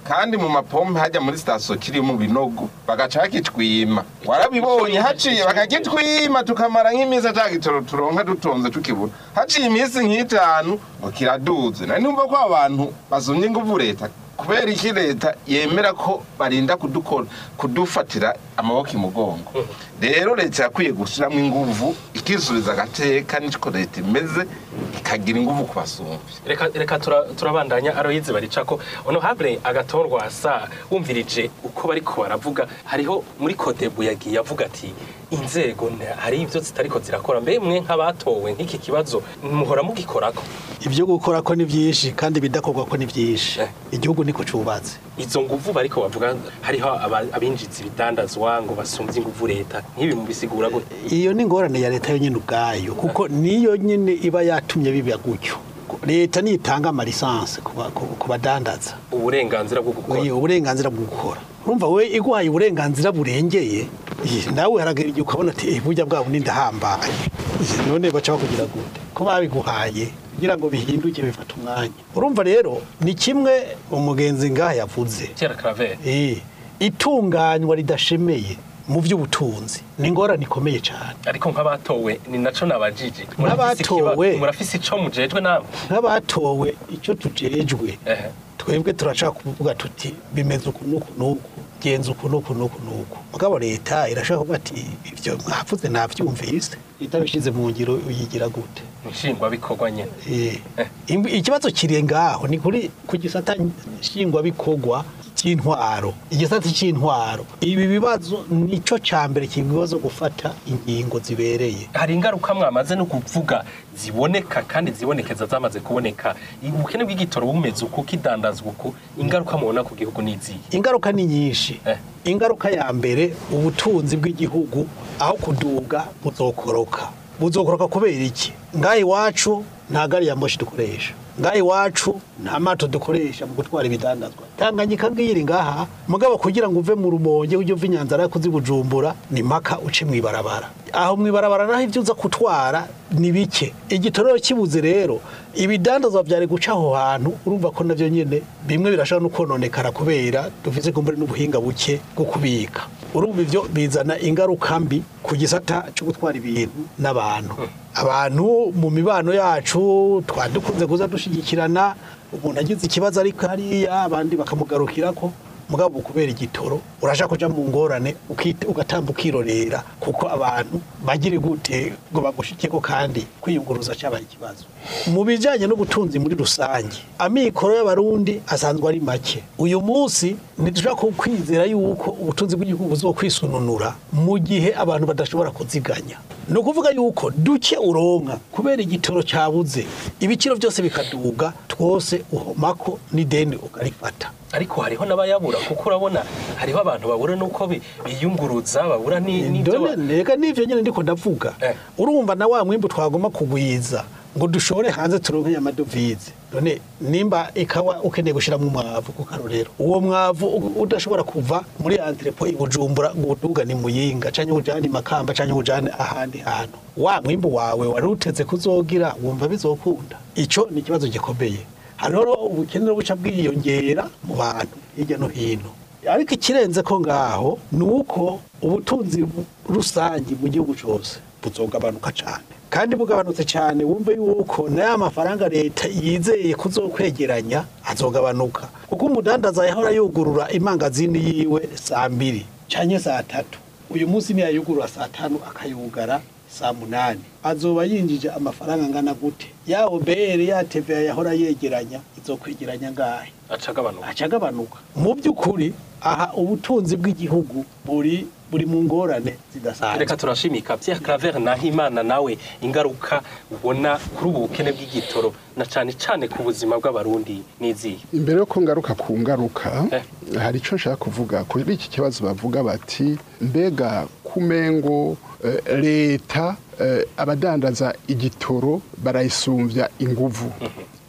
kandi mu mapompe hajya muri sitasiyo kiri mu binogo bagaca bakitwima warabibonye haciye bakagitwima tukamara nk'iminsi ata gitoro turonka dutonze tukibura haciye iminsi nk'itanu ngo kiraduze nari numva ko abantu bazumye inguvu leta kubera iki leta yemera ko barinda kudukora kudufatira amaboko imugongo rero leta yakwiye gushyiramo inguvu ikisubiza agateka niko leta imeze ikagira inguvu ku basumbi reka reka tura- turabandanya aroyize baricako honorable agatorwa asa wumvirije uko bariko baravuga hariho muri kodebu yagiye avuga ati inzego nta- hari ibyo zitariko zirakora mbe mwe nk'abatowe nk'iki kibazo muhora mugikorako ibyo gukora ko ni byinshi kandi ibidakorwa ko ni byinshi Eh. igihugu niko cyubatse izo nguvu bariko bavuga hariho aba- abinjiza ibidandazwa ngo basumvye inguvu leta nk'ibi mubisigura gute iyo ni ingorane ya leta yonyine ubwayo kuko niyo nyine iba yatumye biba gutyo leta nitanga amalisansi ku ba- ku- ku badandaza uburenganzira bwo gukora Oya, uburenganzira bwo gukora urumva we iguhaye uburenganzira burengeye eh, nawe haragera igihe ukabona ati "Eh, burya bwabo ni ndahambaye Eh, none baca bakugira gute ko babiguhaye kugira ngo bihinduke bifata umwanya urumva rero ni kimwe umugenzi ngaha yavuze Pierre Claver Eh, itunganywa ridashemeye mu by'ubutunzi ni ingorane ikomeye cyane ariko nk'abatowe ni naco nabajije Nk'abatowe. murafise ico mujejwe namwe nk'abatowe icyo tujejwe ehe twebwe turashaka kuvuga tuti bimeze uku n'uku n'uku genza uku n'uku n'uku n'uku mugabo leta irashaka kuvuga ati ibyo mwavuze nabyumvise itabishyize mu ngiro uyigira gute nshingwabikorwa nyene Eh, imb- ikibazo kiri ngaho ni kuri ku gisata nshingwabikorwa cy'intwaro igisata cy'intwaro ibi bibazo nicyo cya mbere kibazo gufata ingingo zibereye hari ingaruka mwamaze no kuvuga ziboneka kandi zibonekeza zamaze kuboneka ubukene bw'igitoro bumeze uku kidandazwa uku ingaruka mubona ku gihugu n'izihe ingaruka ni nyinshi Eh. ingaruka ya mbere ubutunzi bw'igihugu aho kuduga buzokoroka buzokoroka kubera iki ngaha iwacu nta gari ya moshi dukoresha ngaha iwacu nta mato dukoresha mu gutwara ibidandazwa tanganyika ngiyiri ngaha mugabo kugira ngo uve mu rumonge ujye uva inyanzara kuzi bujumbura ni maka uce mu ibarabara aho mu ibarabara naho ibyo uza gutwara ni bike igitorero kibuze rero ibidandazwa byari guca aho hantu urumva ko nabyo nyine bimwe birashobora no kononekara kubera dufite kumbure n'ubuhinga buke bwo kubika urumva ibyo bizana ingaruka mbi ku gisata cyo gutwara ibintu n'abantu abantu mu mibano yacu twari dukunze kuza dushyigikirana umuntu agize ikibazo ariko hariya abandi bakamugarukira ko mugabo kubera igitoro urashaka kuja mu ngorane ukite- ugatamba ukirorera kuko abantu bagire gute ngo bagushikeko kandi kwiyunguruza cyabaye ikibazo mu bijanye n'ubutunzi muri rusange amikoro y'abarundi asanzwe ari make uyu munsi ntidushobora kwizera yuko ubutunzi bw'igihugu buzokwisununura mu gihe abantu badashobora kuziganya ni ukuvuga yuko duke uronka kubera igitoro cyabuze ibiciro byose bikaduga twose uhomako n'ideni ukarifata ariko hariho n'abayabura kuko urabona hariho abantu babura n'uko bi- biyunguruza babura ni- n'ibyo ba- Ndone nega nivyo nyene ndiko ndavuga Eh. urumva na wa mwimbu twagomba kugwiza ngo dushore hanze turonke amadovize none nimba ikawa ukeneye gushiramo umwavu ku karorero uwo mwavu u- udashobora kuva muri entrepo i Bujumbura ngo udugane muyinga canke ujane i makamba canke ujane ahandi hantu wa mwimbu wawe wari uteze kuzogira wumva bizokunda ico ni ikibazo gikomeye hariho ubukene buca bwiyongera mu bantu hirya no hino ariko ikirenze ko ngaho ni uko ubutunzi bu- rusange mu gihugu cyose buzogabanuka cyane kandi bugabanutse cyane wumve yuko n'aya mafaranga leta yizeye kuzokwegeranya azogabanuka kuko umudandaza yahora yugurura imangazini yiwe saa mbiri cyangwa saa tatu uyu munsi ntiyayugurura saa tanu akayugara saa munani azoba yinjije amafaranga angana gute ya obr ya tva yahora yegeranya izokwegeranya ngahe aca agabanuka aca agabanuka mu by'ukuri aha ubutunzi bw'igihugu buri buri mu ngorane zidasanzwe reka turashimika Pierre Claver Nahimana nawe ingaruka ubona kuri ubu bukene bw'igitoro na cane cane ku buzima bw'abarundi n'izihe imbere yo ko ngaruka ku ngaruka Eh. hari icyo nshaka kuvuga kuri iki kibazo bavuga bati mbega kumengo eh, leta eh, abadandaza igitoro barayisumbya inguvu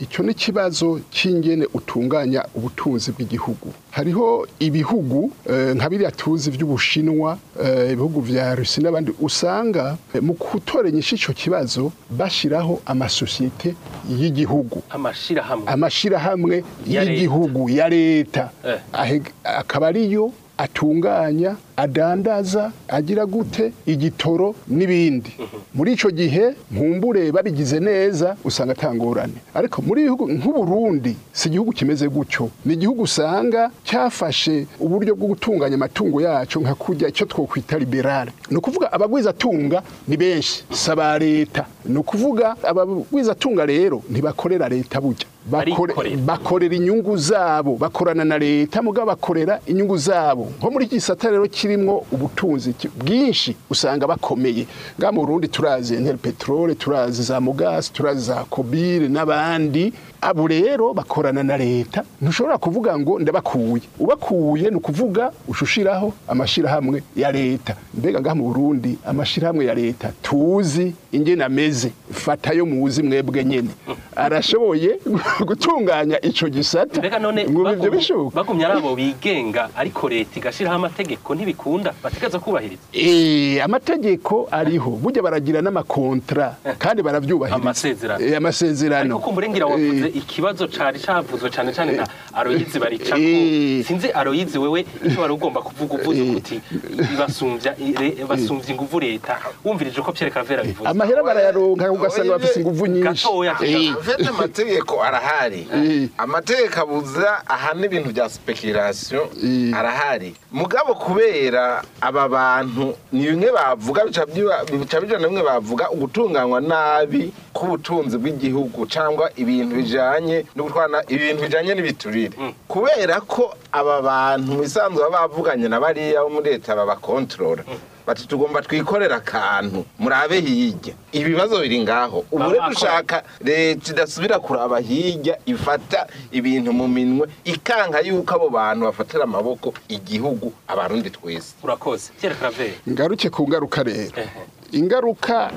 icyo ni ikibazo cy'ingene utunganya ubutunzi bw'igihugu hariho ibihugu eh, nka biriya tuzi by'ubushinwa eh, ibihugu vya rusi n'abandi usanga eh, mu gutoranyisha icyo kibazo bashyiraho amasosiyete y'igihugu amashirahamwe amashirahamwe Ya leta. y'igihugu ya leta Eh. Ahe- akaba ariyo atunganya adandaza agira gute igitoro n'ibindi muri ico gihe nkumbure babigize neza usanga atangorane ariko muri bihugu nk'uburundi si igihugu kimeze gutyo ni igihugu usanga cyafashe uburyo bwo gutunganya amatungo yacu nka kurya icyo twokwita liberale ni ukuvuga abagwizatunga ni benshi si aba leta ni ukuvuga abagwizatunga rero ntibakorera leta burya Bakore- Barikorera. bakorera inyungu zabo bakorana na leta mugabo bakorera inyungu zabo nko muri iki gisata rero kirimo ubutunzi ki- bwinshi usanga bakomeye nga mu Burundi turazi Enel Petrole turazi za Mugasi turazi za Kobire n'abandi abo rero bakorana na leta ntushobora kuvuga ngo ndabakuye ubakuye ni ukuvuga ushushiraho amashirahamwe ya leta mbega ngaha mu Burundi amashirahamwe ya leta tuzi ingene ameze fatayo muzi mwebwe nyene arashoboye gutunganya ico gisata mbega none ngo ibyo bagumye- bishoboka bagumye ari abo bigenga ariko leta igashiraho amategeko ntibikunda bategereza kubahiriza Eh, amategeko ariho burya baragira n'amakontra kandi baravyubahiriza Amasezerano. Eh, amasezerano ariko kumurengera wavuze Eh, ikibazo cari cavuzwe cane cane na aroyizi baricako Eh. sinzi aroyizi wewe icyo wari ugomba kuvuga uvuze Eh. uti basumvya ire- basumvya inguvu leta wumvirije ko Pierre Cavera bivuze amahera barayaronka ugasanga bafise inguvu nyinshi Gatoya. Eh, mfite amategeko arahari Eh. amategeko abuza ahana ibintu bya speculation Eh. arahari mugabo kubera aba bantu ni bimwe bavuga bica byiba- bica bijana bimwe bavuga ugutunganywa nabi k'ubutunzi bw'igihugu cyangwa ibintu bijanye no gutwana ibintu bijanye n'ibiturire kubera ko aba bantu mu isanzwe baba bavuganye na bariya bo muri leta babakontorora bati tugomba twikorera akantu murabe hirya ibibazo biri ngaho ubu rero Baba dushaka leta idasubira kuraba hirya ifata ibintu mu minwe ikanga yuko abo bantu bafatira amaboko igihugu abarundi twese urakoze Pierre Cavera ngaruke ku ngaruka rero Ehe. ingaruka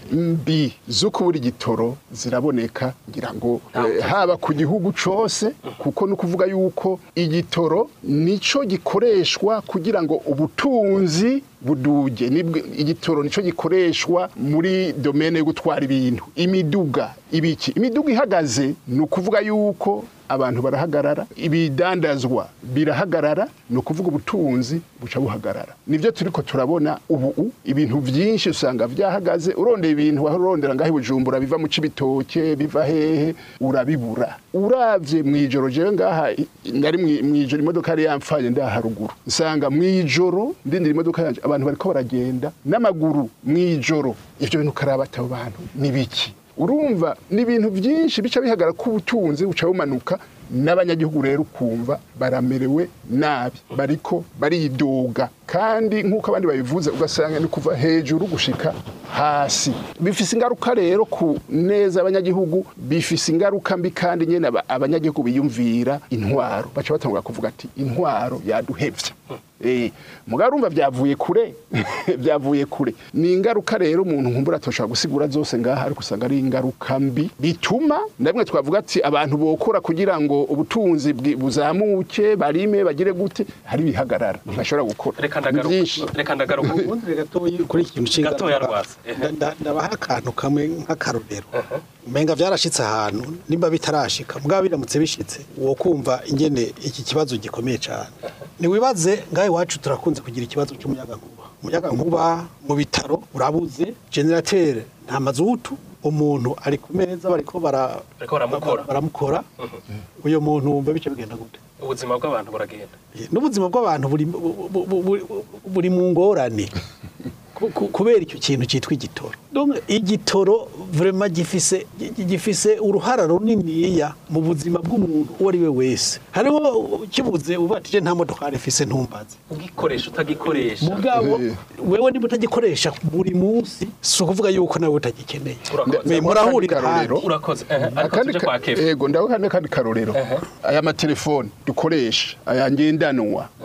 mbi zo kubura igitoro ziraboneka ngira ngo Ntawe eh, haba ku gihugu cose kuko ni ukuvuga yuko igitoro nico gikoreshwa kugira ngo ubutunzi buduge Nibwo- igitoro nico gikoreshwa muri domene yo gutwara ibintu imiduga ibiki imiduga ihagaze ni ukuvuga yuko abantu barahagarara ibidandazwa birahagarara ni ukuvuga ubutunzi buca buhagarara nibyo turiko turabona ubu ibintu byinshi usanga byahagaze urondeye ibintu wahorondera ngaho i bujumbura biva mu cibitoke biva hehe urabibura uravye mw'ijoro jewe ngaha i- nari mwi- mw'ijoro imodoka yari yamfanye ndaha haruguru nsanga mw'ijoro ndindira imodoka yanje abantu bariko baragenda n'amaguru mw'ijoro ivyo bintu karabata abo bantu ni biki urumva ni ibintu byinshi bica bihagara ko ubutunzi buca bumanuka n'abanyagihugu rero ukumva baramerewe nabi bariko baridoga kandi nk'uko abandi babivuze ugasanga ni kuva hejuru gushika hasi bifise ingaruka rero ku neza abanyagihugu bifise ingaruka mbi kandi nyene aba- abanyagihugu biyumvira intwaro baca batangura kuvuga ati intwaro yaduhevye Eh, mugabo urumva byavuye kure byavuye kure ni ingaruka rero umuntu nkumbura atoshobora gusigura zose ngaha ariko usanga ari ingaruka mbi bituma ndabimwe twavuga ati abantu bokora kugira ngo ubutunzi bwi- buzamuke barime bagire gute hari ibihagarara ntibashobora gukora reka Ni ndagaruka byinshi reka ndagaruka ubundi gatoyi kuri iki kintu cy'ingaruka. Gatoya rwose. Nda- nda- ndabaha akantu kamwe nk'akarorero umenga byarashitse ahantu nimba bitarashika mugabo biramutse bishitse wo kumva ingene iki kibazo gikomeye cyane niwibaze ngaho iwacu turakunze kugira ikibazo cy'umuyagankuba umuyagankuba mu bitaro urabuze generatere nta mazutu umuntu ari ku meza bariko bara- Bariko baramukora. baramukora uyo muntu wumva bice bigenda gute ubuzima bw'abantu buragenda n'ubuzima bw'abantu buri bu- bu- bu- bu- buri mu ngorane ku- ku- kubera icyo kintu cyitwa igitoro Donc, igitoro vraiment gifise gi- gifise uruhara runiniya mu buzima bw'umuntu uwo ari we wese hariho kibuze ubatije nta modokari mfise ntumbaze ugikoresha utagikoresha mugabo Eh. wewe niba utagikoresha buri munsi si ukuvuga yuko nawe utagikeneye Urakoze. Me- murahurira Akarorero. ahandi. urakoze ehe, ariko akandi tuje ka- kwa kefa ego ndaho kandi kandi karorero aya matelefone dukoresha aya ngendanwa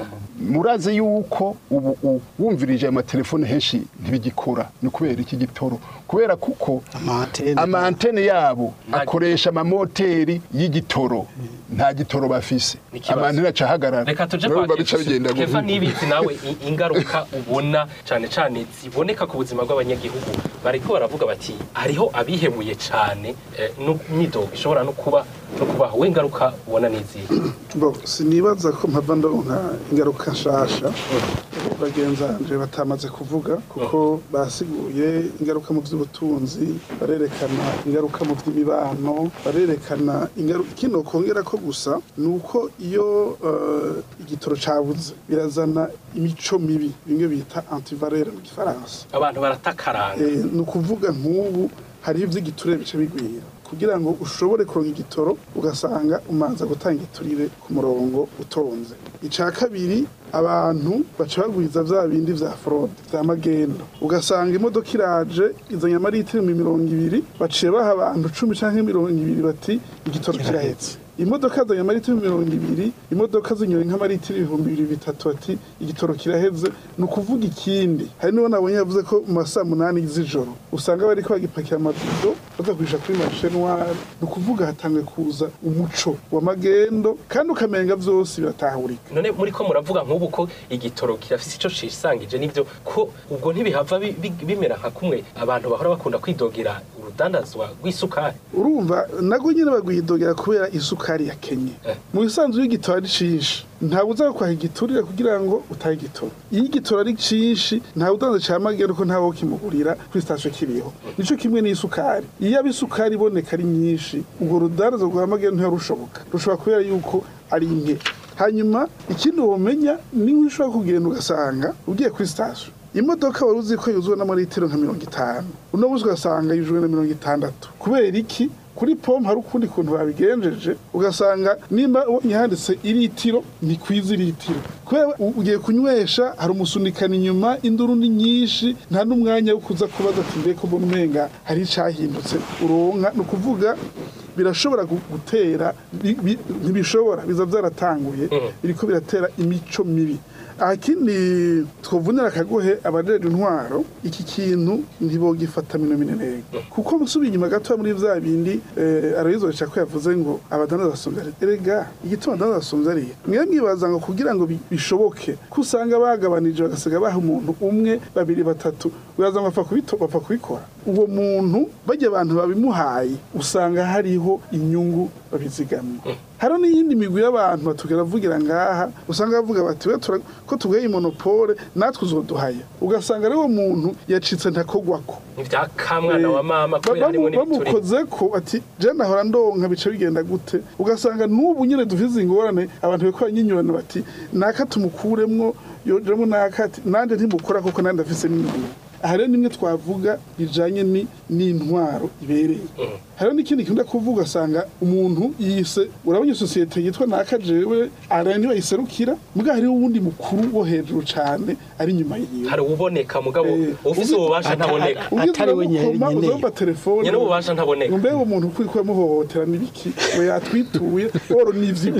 murazi yuko ubu u- wumvirije ayo matelefone henshi ntibigikora ni kubera iki gitoro kubera kuko Amantene. amantene yabo Nta- akoresha amamoteri y'igitoro nta gitoro bafise Ni ikibazo. amantene acahagarara reka tuje Urumva bica bigenda kefa gutya. nibizi nawe i- ingaruka ubona cyane cyane ziboneka ku buzima bw'abanyagihugu bariko baravuga bati hariho abihemuye cyane eh, n'imyidogo ishobora no kuba no kubaho we ingaruka ubona n'izihe Bo, sinibaza ko mpava ndonka ingaruka nshasha bagenzi banje batamaze kuvuga kuko basiguye ingaruka mu by'ubutunzi barerekana ingaruka mu by'imibano barerekana ingaruka kino kongera ko gusa ni uko iyo eh, igitoro cabuze birazana imico mibi bimwe bita antivalere mu gifaransa abantu baratakaranga Eh, ni ukuvuga nk'ubu hariho iby'igiturire bice bigwira kugira ngo ushobore kuronka igitoro ugasanga umanza gutanga igiturire ku murongo utonze icya kabiri abantu baca bagwiza bya bindi vya fraude vya magendo ugasanga imodoka iraje izanye amaritiro mu mirongo ibiri baciye baha abantu cumi canke mirongo ibiri bati igitoro kirahetse imodoka zanye amaritiro mirongo ibiri imodoka zinyoye nk'amaritiro ibihumbi bibiri bitatu ati igitoro kiraheze ni ukuvuga ikindi hari n'uwo nabonye yavuze ko mu masaa munani z'ijoro usanga bariko bagipakira amabido bazagurisha kuri marishe noire ni ukuvuga hatanguye kuza umuco w'amagendo kandi ukamenga vyose biratahurika none muri ko muravuga nk'ubu ko igitoro kirafise ico cisangije n'ivyo ko ubwo ntibihava bi- bi- bimera nka kumwe abantu bahora bakunda kwidogera urudandazwa rw'isukari urumva nago nyine bagwidogera kubera isukari yakenye Eh. mu bisanzwe iyo igitoro ari cinshi ntawe uza kwaha igiturire kugira ngo utahe igitoro iyo igitoro ari cinshi ntawe udanza ca magendo ko ntawe ukimugurira kuri sitasiyo kiriho nico kimwe n'isukari iyo aba isukari iboneka ari nyinshi urwo rudandazo rwa magendo ntirushoboka rushobora kubera yuko ari nke hanyuma ikindi womenya ni nk'ushobora kugenda ugasanga ugiye kuri sitasiyo imodoka wari uzi ko yuzuwe n'amaritiro nka mirongo itanu uno munsi ugasanga yuzuwe na mirongo itandatu kubera iki kuri pompe hari ukundi kuntu babigenjeje ugasanga nimba ubonye handitse iritiro ni kwiza iritiro kubera u- ugiye kunywesha hari umusunikana inyuma induru ni nyinshi nta n'umwanya wo kuza kubaza ati mbega mbona umenga hari icahindutse uronka ni ukuvuga birashobora gu- gutera bi- bi- ntibishobora biza byaratanguye biriko biratera imico mibi aha kindi twovunira akagohe abajeje intwaro iki kintu ntibogifata mino minenega kuko musubiye inyuma gato muri vya bindi eh, arayizoresha ko yavuze ngo abadandaza basumvya leta erega igituma abadandaza basumvya leta mwe mwibaza ngo kugira ngo bi- bishoboke ko usanga bagabanije bagasiga baha umuntu umwe babiri batatu uraza ngo bapfa kubito- bapfa kubikora uwo muntu bajya abantu babimuhaye usanga hariho inyungu babizigamye hariho n'iyindi migwi y'abantu batugera vugira ngaha usanga bavuga bati "We tura- ko tugaye monopole natwe uzoduhaya ugasanga ari wo muntu yacitse ntakogwako ivyakamwana wa mama Ba- kubera harimo bamu- n'ibituri bamukoze ko ati je nahora ndonka bica bigenda gute ugasanga n'ubu nyine dufise ingorane abantu bariko banyinyurana bati naka tumukuremwo yojemo naka ati nanje ntimukora kuko nandi afise n'inyungu aha rero nimwe twavuga bijanye ni n'intwaro ibereye hariho n'ikindi kintu kuvuga ugasanga umuntu yise urabona sosiyete yitwa naka jewe ara niwe ayiserukira muga hariho uwundi mukuru wo hejuru cane ari inyuma yiwe hari uboneka mugabo Eh, ufise ubi- ububasha ntaboneka Ugize Atari we nyene- uramukoma, nyene. uzomba telefone nyene ububasha ntaboneka mbe uwo muntu kuri kuyamuhohotera n'ibiki we yatwituye oro n'ivyo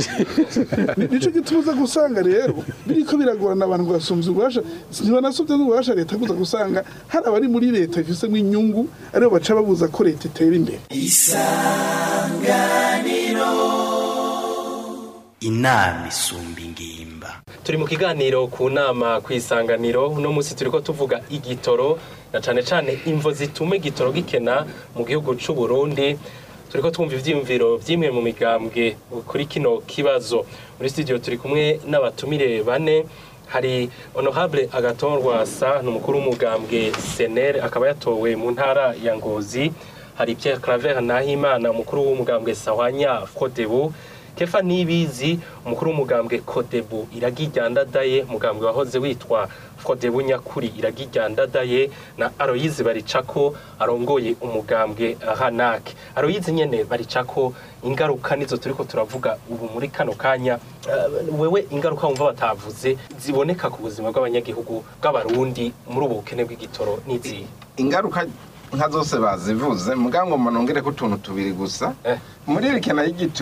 Ni- nico gituma uza gusanga rero biriko biragorana abantu ngo basumvye ububasha ntibanasuvye n'ububasha leta kuza gusanga hari abari muri leta bifisemwo inyungu aribo baca babuza ko leta itera imbere inama isumba ingimba turi mu kiganiro ku nama ku isanganiro uno munsi turiko tuvuga igitoro na cane cane imvo zituma igitoro gikena mu gihugu c'u Burundi turiko twumva ivyiyumviro vy'imwe mu migambwe kuri kino kibazo muri studio turi kumwe n'abatumire bane hari honorable agaton rwasa ni umukuru w'umugambwe senere akaba yatowe mu ntara ya ngozi hari pierre claver nahimana umukuru w'umugambwe sahwanya kodebu kefa nibizi umukuru w'umugambwe kodebu iragiryandadaye umugambwe wahoze witwa kodebu nyakuri iragiryandadaye na aroyizi baricako arongoye umugambwe hanake aroyizi nyene baricako ingaruka nizo turiko turavuga ubu muri kano kanya Eh, wewe ingaruka wumva batavuze ziboneka ku buzima bw'abanyagihugu bw'abarundi muri ubu bukene bw'igitoro n'izihe ingaruka nka zose bazivuze mugango manongere ko utuntu tubiri gusa Eh. muri iri kena y'igitoro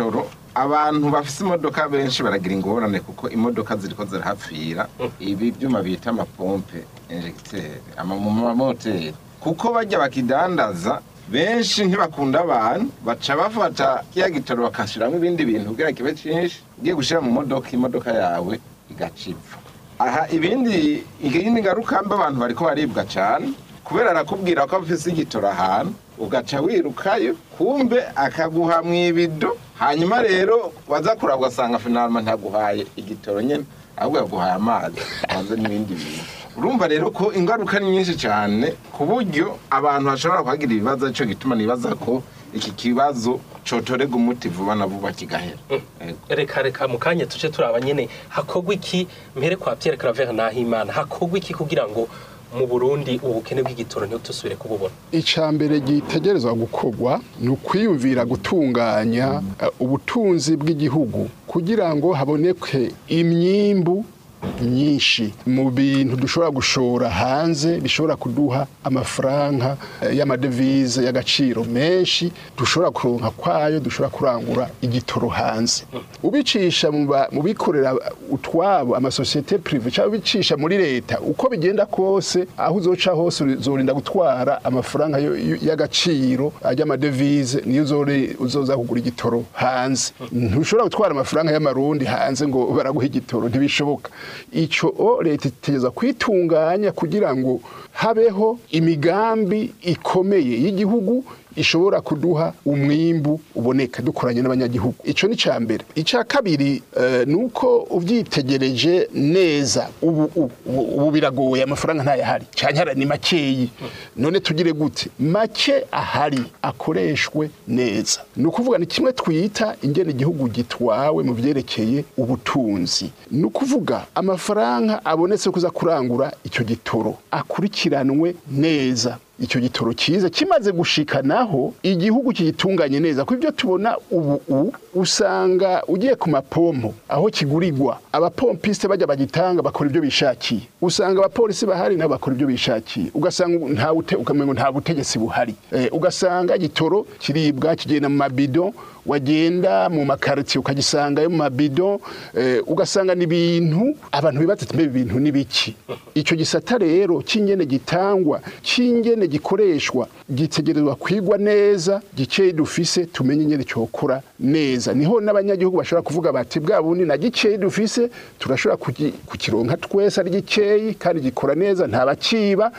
abantu bafise imodoka benshi baragira ingorane kuko imodoka ziriko zirahapfira ibi byuma bita amapompe injegiteri mu mamoteri kuko bajya bakidandaza benshi ntibakunda abantu baca bafata kiya gitoro bakashiramo ibindi bintu kugira kibe cyinshi ugiye gushyira mu modoka imodoka yawe igacipfa aha ibindi iyindi ngaruka mbi abantu bariko baribwa cyane kubera arakubwira ko afise igitoro ahantu ugaca wirukayo kumbe akaguha mu ibido hanyuma rero waza kuraba ugasanga finalma ntaguhaye igitoro nyine ahubwo yaguhaye amazi hanze n'ibindi bintu urumva rero ko ingaruka ni nyinshi cyane ku buryo abantu bashobora kuhagira ibibazo aricyo gituma nibaza ko iki kibazo cotorega umuti vuba na vuba kigahera Ego. reka reka mu kanya tuce turaba nyine hakorwa iki mpere kwa Pierre Claver Nahimana hakorwa iki kugira ngo mu Burundi ubukene bw'igitoro ntitusubire kububona icya mbere gitegerezwa gukorwa ni ukwiyumvira gutunganya eh, ubutunzi bw'igihugu kugira ngo haboneke imyimbu myinshi mu bintu dushobora gushora hanze bishobora kuduha amafaranga eh, y'amadevize y'agaciro menshi dushobora kuronka kwayo dushobora kurangura igitoro hanze ubicisha mu ba- mu bikorera utwabo amasosiyete prive cyangwa ubicisha muri leta uko bigenda kose aho uzoca hose uzorinda gutwara amafaranga yo- yo- y'agaciro y'amadevize niyo uzore- uzoza kugura igitoro hanze ntushobora gutwara amafaranga y'amarundi hanze ngo baraguha igitoro ntibishoboka icyo o leta itegeza kwitunganya kugira ngo habeho imigambi ikomeye y'igihugu ishobora kuduha umwimbu uboneka dukoranye n'abanyagihugu icyo ni cya mbere icya kabiri eh, ni uko ubyitegereje neza ubu ubu- ubu biragoye amafaranga ntayahari cyane ni makeyi none tugire gute make ahari akoreshwe neza ni ukuvuga ni kimwe twita ingene igihugu gitwawe mu byerekeye ubutunzi ni ukuvuga amafaranga abonetse kuza kurangura icyo gitoro akurikiranwe neza icyo gitoro cyiza kimaze gushikanaho igihugu kigitunganye neza kuko ibyo tubona ubu u- usanga ugiye ku mapompo aho kigurirwa abapompisite bajya bagitanga bakora ibyo bishakiye usanga abapolisi bahari nabo bakora ibyo bishakiye ugasanga nta bute- ukamengo nta butegetsi buhari Eh, ugasanga igitoro kiribwa kigenda mu mabido wagenda mu makaritsiye ukagisangayo mu mabido eh, ugasanga ni ibintu abantu bibaza ati mbe ibintu ni biki icyo gisata rero cy'ingene gitangwa cy'ingene gikoreshwa gitegerezwa kwigwa neza gikeyi dufise tumenye ingene cyokora neza niho n'abanyagihugu bashobora kuvuga bati bwa bundi na gikeyi dufise turashobora kugi- kukironka twese ari gikeyi kandi gikora neza nta bakiba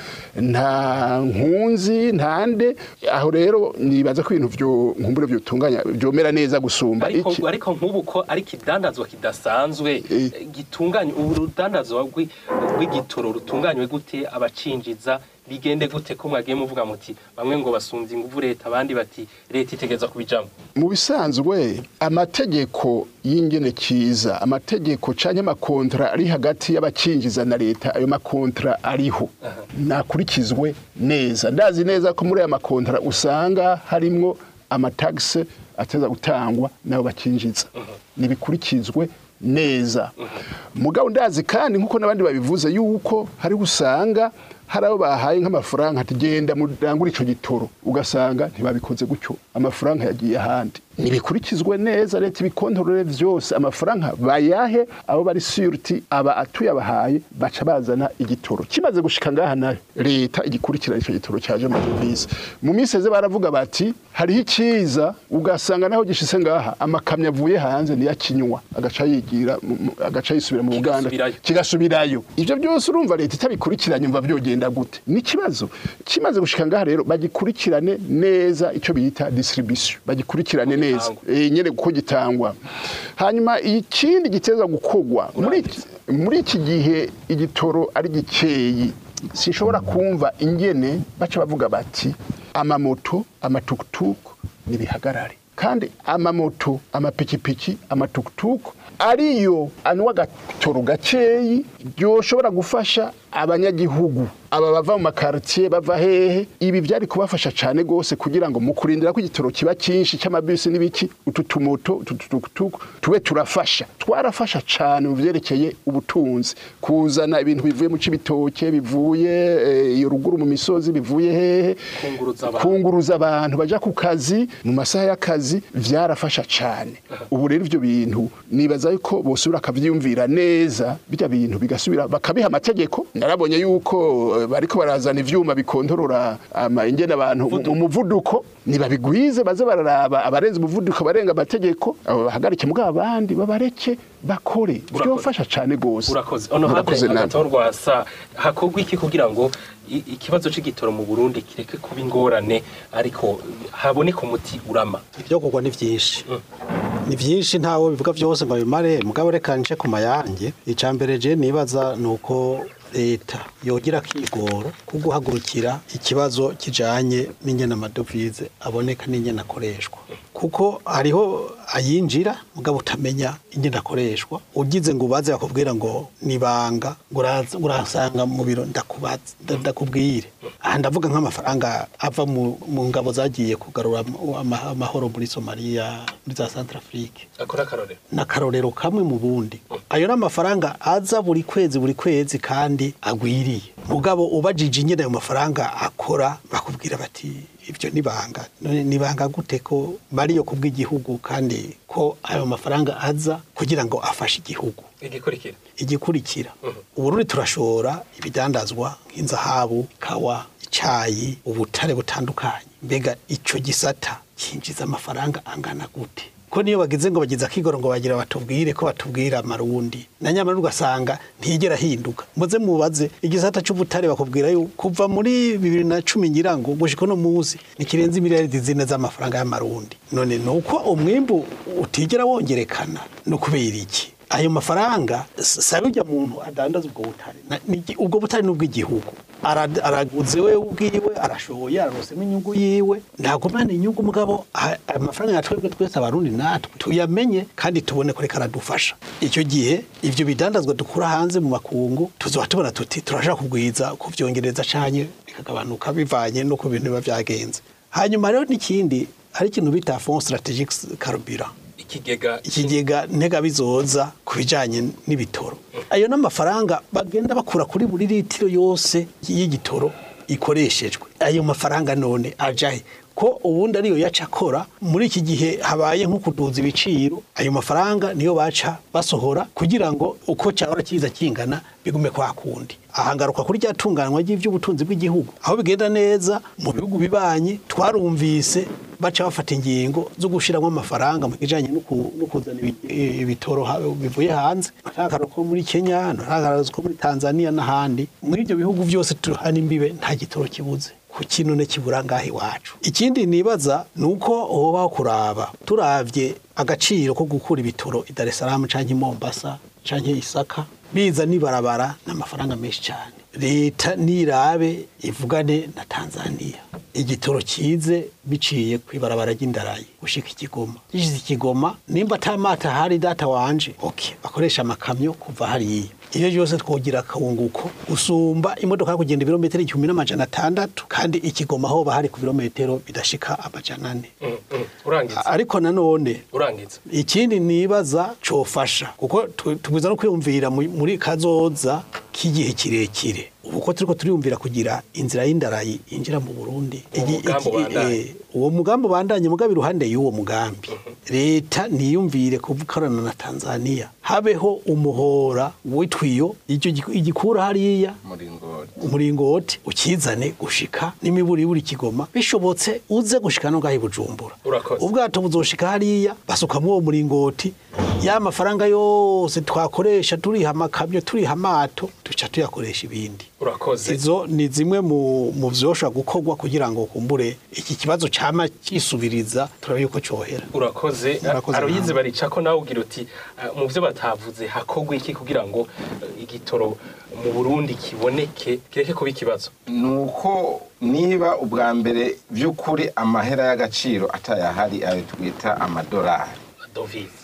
nta nkunzi nta nde aho rero nibaza ko ibintu byo nkumbure byotunganya byomera neza gusumba ariko iki ariko nk'ubu ko ari ikidandazwa kidasanzwe Eh. gitunganye ubu rudandazwa rw'i- rw'igitoro rutunganywe gute abacinjiza bigende gute ko mwagiye muvuga muti bamwe ngo basumvye inguvu leta abandi bati leta itegeza kubijamo mu bisanzwe amategeko y'ingene kiza amategeko canke amakontra ari hagati y'abacinjiza na leta ayo makontra ariho nakurikizwe neza ndazi neza ko muri aya makontra usanga harimwo amatagisi ateza gutangwa n'abo bacinjiza nibikurikizwe neza mugabo ndazi kandi nk'uko n'abandi babivuze yuko hari usanga hari abo bahaye nk'amafaranga ati genda murangure icyo gitoro ugasanga ntibabikoze gutyo amafaranga yagiye ahandi nibikurikizwe neza leta ibikontorore byose amafaranga bayahe abo bari siyuruti aba atuyabahaye baca bazana igitoro kimaze gushika ngaha nayo leta igikurikirana icyo gitoro cyaje mu bisi mu minsi eze baravuga bati hariho icyiza ugasanga naho gishise ngaha amakamyo avuye hanze niyo akinywa agaca yigira mu- mu- agaca yisubira mu Uganda Kigasubirayo. kigasubirayo ibyo byose urumva leta itabikurikiranye umva byogenda gute ni ikibazo kimaze gushika ngaha rero bagikurikirane neza icyo bita distribution bagikurikirane neza Gitangwa. eh, nyene uko gitangwa hanyuma ikindi giteza gukogwa muri iki- muri iki gihe igitoro ari gikeyi sinshobora kumva ingene baca bavuga bati amamoto amatukutuku nibihagarare kandi amamoto amapikipiki amatukutuku ariyo anywa agatoro gakeyi byoshobora gufasha abanyagihugu aba bava mu makaritiye bava hehe ibi byari kubafasha cyane rwose kugira ngo mu kurindira ko igitoro kiba cyinshi cy'amabisi n'ibiki utu tumoto utu tutukutuku tube turafasha twarafasha cyane mu byerekeye ubutunzi kuzana ibintu bivuye mu cibitoke bivuye eh, iyo ruguru mu misozi bivuye hehe Kunguruza abantu. kunguruza abantu baja ku kazi mu masaha y'akazi byarafasha cyane ubu rero ibyo bintu nibaza yuko bosubira akavyiyumvira neza bijya bintu bigasubira bakabiha amategeko narabonye yuko eh, bariko barazana ivyuma bikontorora ama ingene abantu mu muvuduko nibabigwize baze bararaba abarenze umuvuduko barenga amategeko abo bahagarike mugabo abandi babareke bakore byofasha cyane gose urakoze ono Murakoze hande namwe. agatorwa sa hakorwa iki kugira ngo i- ikibazo c'igitoro mu Burundi kireke kuba ingorane ariko haboneka umuti urama ibyo kugwa ni byinshi ni byinshi ntawe bivuga byose ngo bimare mugabo reka nce ku mayange icya mbere je nibaza ni uko leta yogira akigoro ko guhagurukira ikibazo kijanye n'ingene amadovize aboneka n'ingene akoreshwa kuko hariho ayinjira mugabo utamenya ingene akoreshwa ugize ngo ubaze bakubwira ngo nibanga ngo uraza- urasanga mu biro ndakubaza nda- ndakubwire aha ndavuga nk'amafaranga ava mu, mu ngabo zagiye kugarura ama- ama- amahoro muri somaliya muri za centrafrique akora akarorero n'akarorero kamwe mu bundi ayo ni amafaranga aza buri kwezi buri kwezi kandi agwiriye mugabo ubajije nyine ayo mafaranga akora bakubwira bati ibyo nibanga none nibanga gute ko bariyo kubw'igihugu kandi ko ayo mafaranga aza kugira ngo afashe igihugu igikurikira igikurikira uburundi turashora ibidandazwa nk'inzahabu kawa icyayi ubutare butandukanye mbega icyo gisata cyinjiza amafaranga angana gute ko niyo bagize ngo bagize akigoro ngo bagira batubwire ko batubwira amarundi na nyamara ugasanga ntiyigera ahinduka muze mubaze igisata cy'ubutare bakubwira yuko kuva muri bibiri na cumi ngira ngo gushika uno munsi ntikirenze miliyaridi zine z'amafaranga y'amarundi none ni uko umwimbu utigera wongerekana no kubera iki ayo mafaranga sabe ujya muntu adandaza ubwo butare Na- ni iki- ubwo butare ni ubw'igihugu Ara- araguze we ubwiwe arashoboye ararosemo inyungu yiwe ntagumane inyungu mugabo a- amafaranga ya twebwe twese abarundi natwe tuyamenye kandi tubone ko reka aradufasha icyo gihe ibyo bidandazwa dukura hanze mu makungu tuzoba tubona tuti turashaka kugwiza kuvyongereza canye bikagabanuka bivanye no ku bintu biba vyagenze hanyuma rero n'ikindi hari ikintu bita fond strategique carburant ikigega ikigega ntega bizoza ku bijyanye n'ibitoro ayo ni amafaranga bagenda bakura kuri buri litiro yose y'igitoro ikoreshejwe ayo mafaranga none ajahe ko ubundi ariyo yaca akora muri iki gihe habaye nko kuduza ibiciro ayo mafaranga niyo baca basohora kugira ngo uko cyahora kiza kingana bigume kwa kundi ahangaruka kuri rya tunganywa ry'iby'ubutunzi bw'igihugu aho bigenda neza mu bihugu bibanye twarumvise baca bafata ingingo zo gushyiramo amafaranga mu kijyanye no ku- no kuzana ibi- ibitoro ha- bivuye hanze ntakararo ko muri kenya ntakararo ko muri tanzania n'ahandi muri ibyo bihugu byose tuhana imbibe nta gitoro kibuze ku kinone kibura ngaho iwacu ikindi nibaza ni uko hobaho kuraba turavye agaciro ko gukura ibitoro i Dar es Salaam canke i Mombasa canke Isaka biza nibarabara n'amafaranga menshi cyane leta nirabe ivugane na Tanzania igitoro kize biciye kwibarabara ry'indarayi gushika ikigoma gishize ikigoma nimba atamata hari data wanje okay bakoresha amakamyo kuva hariya iyo byose twogira akawunguko usumba imodoka kugenda ibirometero igihumbi n'amajana atandatu kandi ikigoma aho bahari ku birometero bidashika amajana ane Mm, mm. urangiza ariko nanone urangiza ikindi nibaza cofasha kuko tu- tugwiza no kwiyumvira mu- muri kazoza k'igihe kirekire ubu ko turiko turiyumvira kugira inzira y'indarayi yinjira mu Burundi Uwo Igi- mugambi iki- ubandanye. eh, uwo mugambi ubandanye mugabe iruhande y'uwo mugambi leta niyumvire kuvukarana na Tanzania habeho umuhora witwiyo icyo giku- igikura hariya muringoti umuringoti ukizane gushika n'imiburi buri kigoma bishobotse uze gushika no gahi bujumbura Urakoze. ubwato buzoshika hariya basukamwo uwo muringoti ya mafaranga yose twakoresha turiha amakamyo turiha amato duca tuyakoresha ibindi urakoze izo ni zimwe mu mu vyoshobora gukorwa kugira ngo kumbure iki kibazo cama kisubiriza turabe yuko cohera urakoze Murakoze aroyize namwe. baricako nawe ugira uti ah, mu byo batavuze hakorwa iki kugira ngo eh, igitoro mu burundi kiboneke kireke kuba ikibazo ni uko niba ubwa mbere by'ukuri amahera y'agaciro atayahari ayo twita amadolari dovize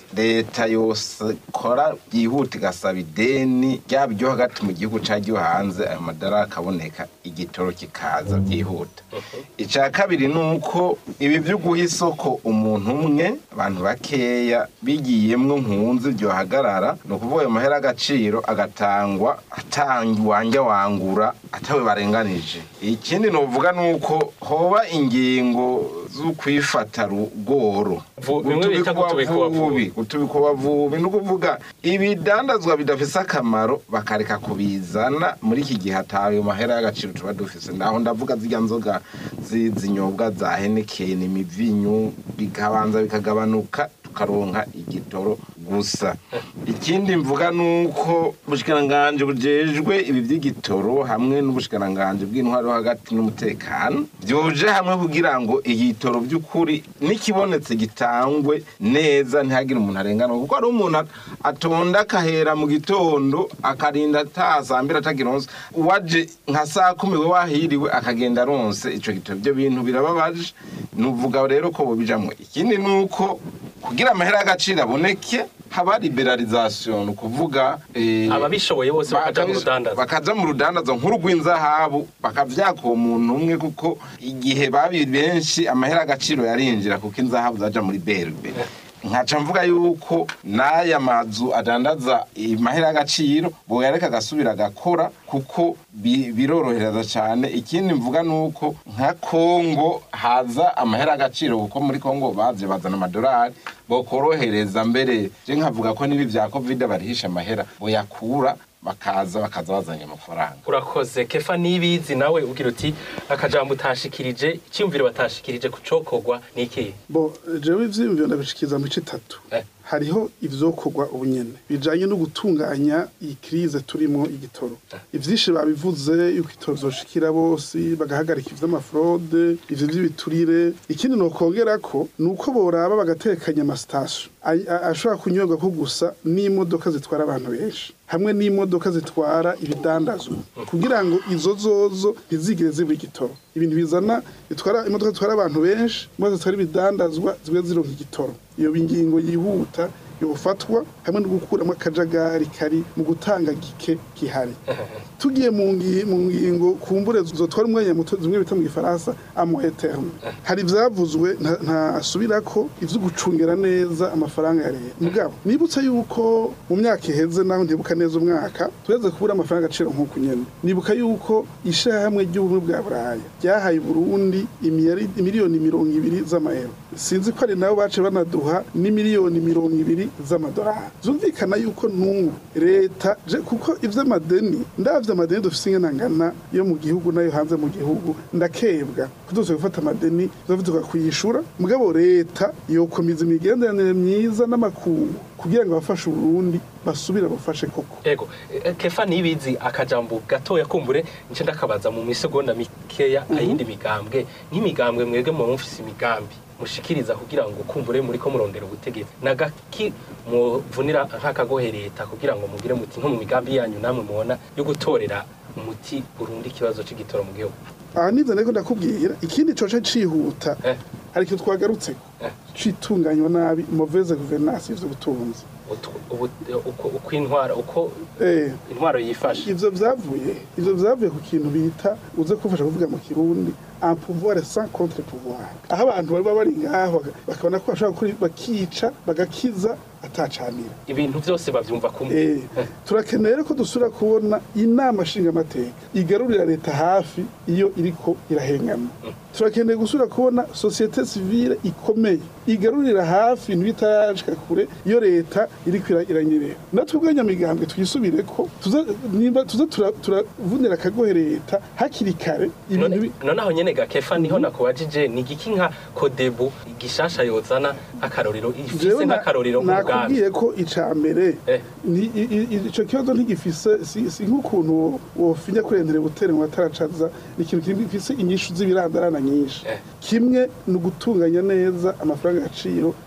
leta yose kora byihuta igasaba ideni ryaba iryo hagati mu gihugu cyangwa iryo hanze ayo madara akaboneka igitoro kikaza byihuta icya kabiri ni uko ibi byo guha isoko umuntu umwe abantu bakeya bigiyemwo nkunzi byohagarara ni ukuvuga ayo mahera agaciro agatangwa atangwanja wangura atawe barenganije ikindi novuga ni uko hoba ingingo zo kwifata rugoro Vu- bimwe bita gutubikuba vubi. gutubikuba vubi ni ukuvuga ibidandazwa bidafise akamaro bakareka kubizana muri iki gihe atayo mahera y'agaciro tuba dufise ndaho ndavuga zirya nzoga zi- zinyobwa za henekeni imivinyu bikabanza bikagabanuka tukaronka igitoro gusa ikindi mvuga ni uko ubushikiranganje bujejwe ibi by'igitoro hamwe n'ubushikiranganje bw'intwaro hagati n'umutekano byoje hamwe kugira ngo igitoro by'ukuri n'ikibonetse gitangwe neza ntihagire umuntu arengana kuko hari umuntu at- atonda akahera mu gitondo akarinda atasambira atagironse uwaje nka saa kumi we wahiriwe akagenda aronse ico gitoro ibyo bintu birababaje nuvuga rero ko bobijamwo ikindi ni uko kugira amahera y'agaciro aboneke haba liberalisation ni ukuvuga eh, ababishoboye bose bakaja mu bakaja- rudandaza bakaja mu rudandazo nk'urw'inzahabu bakavyaka uwo muntu umwe kuko igihe babi benshi amahera y'agaciro yarinjira kuko inzahabu zaja muri berbe nkaca mvuga yuko n'aya mazu adandaza amahera y'agaciro boyareka agasubira agakora kuko bi- birorohereza cyane ikindi mvuga ni uko nka kongo haza amahera y'agaciro kuko muri kongo bavye bazana amadolari bokorohereza mbere je nkavuga ko n'ibi vya covid barihisha amahera boyakura bakaza bakaza bazanye amafaranga urakoze kefa nibizi nawe ugira uti akajambo utashikirije icyumviro batashikirije kucokorwa ni ikihe bo jewe ivyiyumviro ndabishikiza mu itatu Eh. hariho ivyokorwa ubunyene bijanye no gutunganya iyi krize turimo igitoro ivyinshi babivuze yuko itoro vyoshikira bose bagahagarika ivy'amafrode ivyo vy'ibiturire ikindi nokongera ko ni uko boraba bagatekanya amasitasiyo ay- a- ashobora kunyobwa ko gusa n'imodoka zitwara abantu benshi hamwe n'imodoka zitwara ibidandazwa kugira ngo izo zozo ntizigire zibura igitoro ibintu bizana bitwara imodoka zitwara abantu benshi imodoka zitwara ibidandazwa zibe zironka igitoro iyo ingingo yihuta yofatwa hamwe no gukuramo akajagari kari mu gutanga gike gihari tugiye mu ngi- mu ngingo kumbure zotwara umwanya muto zimwe bita mu gifaransa amoye terme hari ivyavuzwe nta- ntasubira ko ivyo gucungera neza amafaranga ya leta mugabo nibutse yuko mu myaka iheze naho ndibuka neza umwaka tureze kubura amafaranga agaciro nk'uku nyene nibuka yuko ishirahamwe ry'ubumwe bwa buraya ryahaye Burundi imiyari- imiliyoni mirongo ibiri z'amayero sinzi ko ari nabo bace banaduha n'imiliyoni mirongo ibiri z'amadolari zumvikana yuko n'ubu leta je kuko ivy'amadeni ndavye amadeni dufise ingana ngana yo mu gihugu nayo hanze mu gihugu ndakebwa kuduze gufata amadeni tuzavuga kuyishura mugabo leta yokomeza imigenderanire myiza n'amakungu kugira ngo abafashe Burundi basubire bafashe koko ego eh, kefa nibizi akajambo gatoya kumbure nce ndakabaza mu misegonda mikeya ayindi migambwe nk'imigambwe mwebwe mu mufise imigambi mushikiriza kugira ngo kumbure muri ko murondera ubutegetsi nagaki muvunira nk'akagohe leta kugira ngo mugire muti nko mu migambi yanyu namwe mubona yo gutorera umuti Burundi ikibazo c'igitoro mu gihugu aha nivyo nariko ndakubwira ikindi coce cihuta Eh. hari ikintu twagarutseko Eh. citunganywa nabi mauvaise gouvernance y'ubutunzi Utu- ubu- uko uko intwaro uko eh intwaro yifashe ivyo vyavuye ivyo vyavuye ku kintu bita uze kufasha kuvuga mu kirundi un pouvoir sans contre pouvoir aho abantu bari bari ngaho baka- bakabona ko bashobora gukora bakica bagakiza atacanira ibintu byose bavyumva kumwe Eh, turakeneye ko dusubira kubona inama nshingamateka igarurira leta hafi iyo iriko irahengama turakeneye gusubira kubona sosiyete sivile ikomeye igarurira hafi ibintu bitarashika kure iyo leta iriko ira- iranyerera natwe ubwanyamigambwe twisubire ko tuze nimba tuze tura- turavunira akagohe leta hakiri kare ibintu none bi- noneho nyene gakefa niho nakubajije ni igiki nka kodebu gishasha yozana nk'akarorero ifise Jewe na- nk'akarorero nk'umugambi nakubwiye ko ica mbere Eh. ni- i- i- i- ico kibazo ntigifise si si nk'ukuntu wofinya kurendera gutera ngo ataracaza ni ikintu gifise inyishu z'ibirandarana nyinshi Eh. kimwe ni ugutunganya neza amafaranga y'agaciro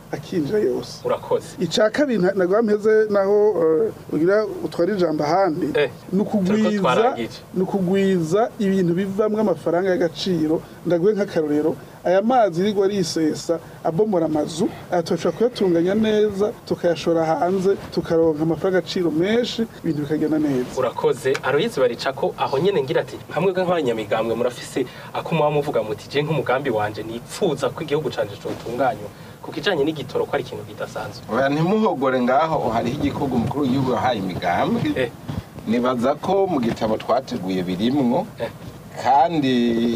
akinjira yose urakoze icya kabiri nta- ntabwo mpeze naho eh, ugira utwara ijambo ahandi Eh, ni turiko ukugwiza twarangije. ni ukugwiza ibintu bivamwo amafaranga y'agaciro ndaguhe nk'akarorero aya mazi irigwa risesa abomora amazu aya turashobora kuyatunganya neza tukayashora hanze tukaronka amafaranga agaciro menshi ibintu bikagenda neza urakoze aroyizi barica ko aho nyene ngira ati hamwe nk'abanyamigambwe murafise ako muba muvuga muti je nk'umugambi wanje nipfuza ko igihugu canje cotunganywa ku kijanye n'igitoro ko ari ikintu kidasanzwe oya ntimuhogore ngaho hariho igihugu umukuru w'igihugu yahaye imigambwe Eh. nibaza ko mu gitabo twateguye birimwo Eh. kandi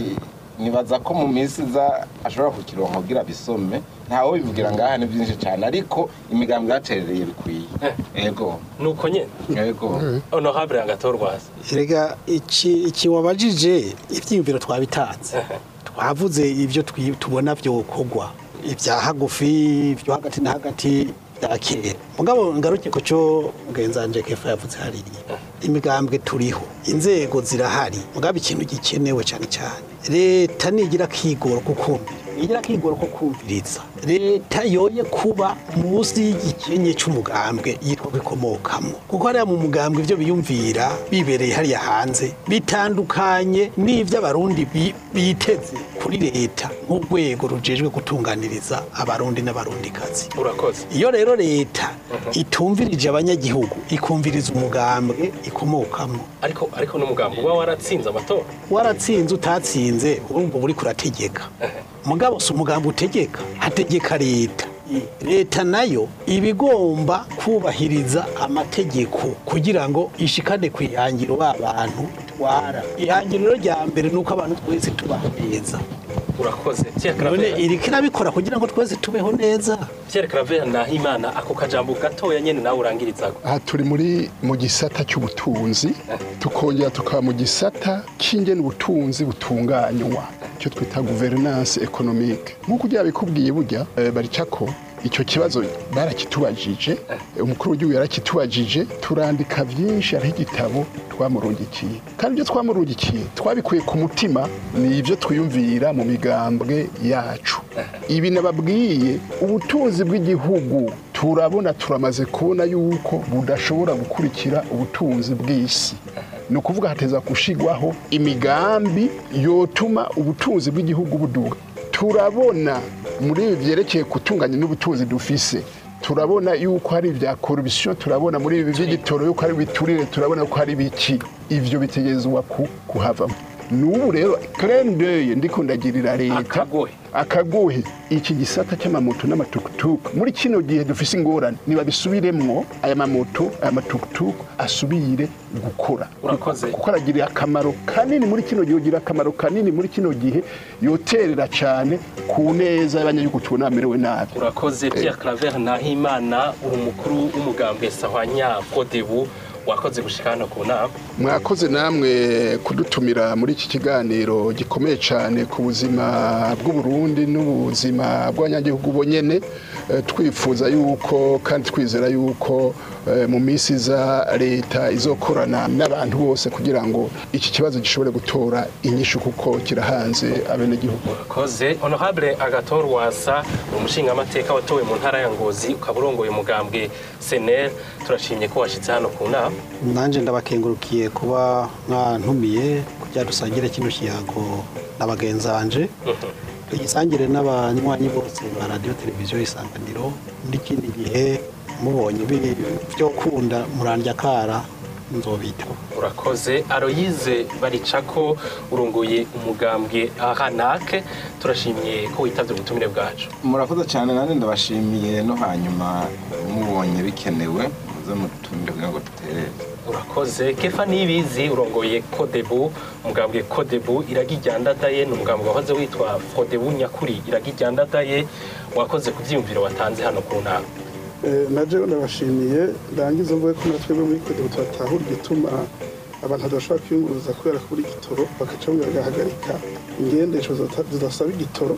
nibaza ko mu minsi iza ashobora kukironka kugira bisome ntawe bivugira ngaha ni byinshi cyane ariko imigambwe yaterereye bikwiye Eh. ego nuko nyene ego honorable agatorwaza erega iki iki wabajije ibyiyumviro twabitanze twavuze ibyo twi- tubona byokorwa ibya hagufi ibyo hagati na hagati bya kera mugabo ngaruke ku cyo ngenzanje kefa yavuze hariya imigambwe turiho inzego zirahari mugabo ikintu gikenewe cyane cyane leta nigira kigoro kukumvira nigira kigoro ko kumviriza leta yoye kuba munsi y'igikenye cy'umugambwe yitwa bikomokamo kuko hariya mu mugambwe ibyo biyumvira bibereye hariya hanze bitandukanye n'ibyo abarundi bi- biteze kuri leta nk'urwego rujejwe gutunganiriza abarundi n'abarundikazi urakoze iyo rero leta itumvirije abanyagihugu ikumviriza umugambwe ikomokamo ariko ariko n'umugambi uba waratsinze amatora waratsinze utatsinze urumva uba uri kurategeka mugabo si umugambi utegeka hategeka leta leta nayo iba igomba kubahiriza amategeko kugira ngo ishikane ku ihangiro ba bantu itwara ihangiro rya mbere ni uko abantu twese tubaho neza urakoze Pierre none Claver iriko irabikora kugira ngo twese tubeho neza Pierre Claver Nahimana ako kajambo gatoya nyene nawe urangirizago aha turi muri mu gisata cy'ubutunzi tukongera tukaba mu gisata cy'ingene ubutunzi butunganywa icyo twita guverinance economique nk'uko ujya bikubwiye burya eh, barica ko icyo kibazo barakitubajije eh, umukuru w'igihugu yarakitubajije turandika byinshi hariho igitabo twamurungikiye kandi ibyo twamurungikiye twabikuye ku mutima ni ibyo twiyumvira mu migambwe yacu ibi nababwiye ubutunzi bw'igihugu turabona turamaze kubona yuko budashobora gukurikira ubutunzi bw'isi ni ukuvuga hateza gushigwaho imigambi yotuma ubutunzi bw'igihugu buduga turabona muri ibi byerekeye gutunganya n'ubutunzi dufise turabona yuko hari ibya korupsiyo turabona muri ibi by'igitoro yuko hari ibiturire turabona ko hari ibiki ibyo bitegerezwa ku- kuhavamo n'ubu rero kerendeye ndiko ndagirira leta Akagohe. akagohe iki gisata cy'amamoto n'amatukutuku muri kino gihe dufise ingorane nibabisubiremwo aya mamoto aya matukutuku asubire gukora Urakoze. kuko aragirira akamaro kanini muri kino gihe ugira akamaro kanini muri kino gihe yoterera cyane ku neza y'abanyagihugu tubona bamerewe nabi urakoze Pierre Claver Nahimana uri umukuru w'umugambi Sahwanya Kodebu wakoze gushika hano ku nama mwakoze namwe kudutumira muri iki kiganiro gikomeye cyane ku buzima bw'uburundi n'ubuzima bw'abanyagihugu bonyene Eh, twifuza yuko kandi twizera yuko eh, mu minsi iza leta izokorana n'abantu bose kugira ngo iki kibazo gishobore gutora inyishu kuko kirahanze abenegihugu urakoze honorable agator wasa ni umushingamateka watowe mu ntara ya ngozi ukaba urongoye umugambwe senel turashimye ko washyitse hano ku nama nanjye ndabakengurukiye kuba mwantumiye kugira dusangire kino kiyago na bagenzanje tugisangire n'abanywanyi bose ba radiyo televiziyo isanganiro n'ikindi gihe mubonye biri byo kunda murandya kara nzobitaho urakoze aroyize barica ko urongoye umugambwe ahanake turashimye ko witabye ubutumire bwacu murakoze cyane nanjye ndabashimiye no hanyuma mubonye bikenewe muze mutumire kugira ngo duterere urakoze kefa nibizi urongoye kodebu umugambwe kodebu iragijyandadaye ni umugambwe wahoze witwa kodebu nyakuri iragijyandadaye wakoze ku byiyumviro watanze hano ku nama Eh, na jewe ndabashimiye ndangiza mvuge ko natwe bo muri kode tubatahura igituma abantu badashobora kwiyunguruza kubera kubura igitoro bagaca bagahagarika ingendesho zita- zidasaba igitoro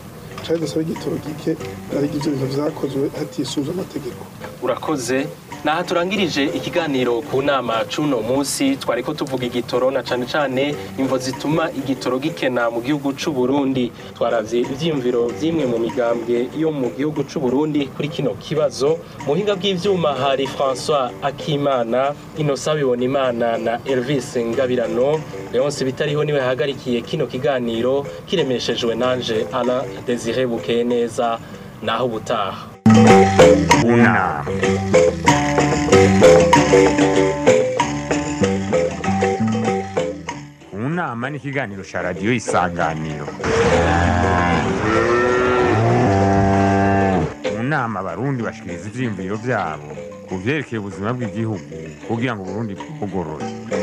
cari dusaba igitoro gike nari ivyo bintu vyakozwe hatisunze amategeko urakoze naha turangirije ikiganiro ku nama c'uno munsi twariko tuvuga igitoro na cane cane imvo zituma igitoro gikena mu gihugu c'u Burundi twaravye ivyiyumviro vy'imwe mu migambwe yo mu gihugu c'u Burundi kuri kino kibazo mu buhinga bw'ivyuma hari François Akimana Innocent Bibonimana na Elvis Ngabirano Leonce Bitariho niwe hagarikiye kino kiganiro kiremeshejwe nanje Alain Désiré Bukeneza naho ubutaha unama unama ni ikiganiro cya radiyo isanganiro mu nama abarundi bashikiriza ivyiyumviro vyabo ku vyerekeye ubuzima bw'igihugu kugira ngo uburundi bugorore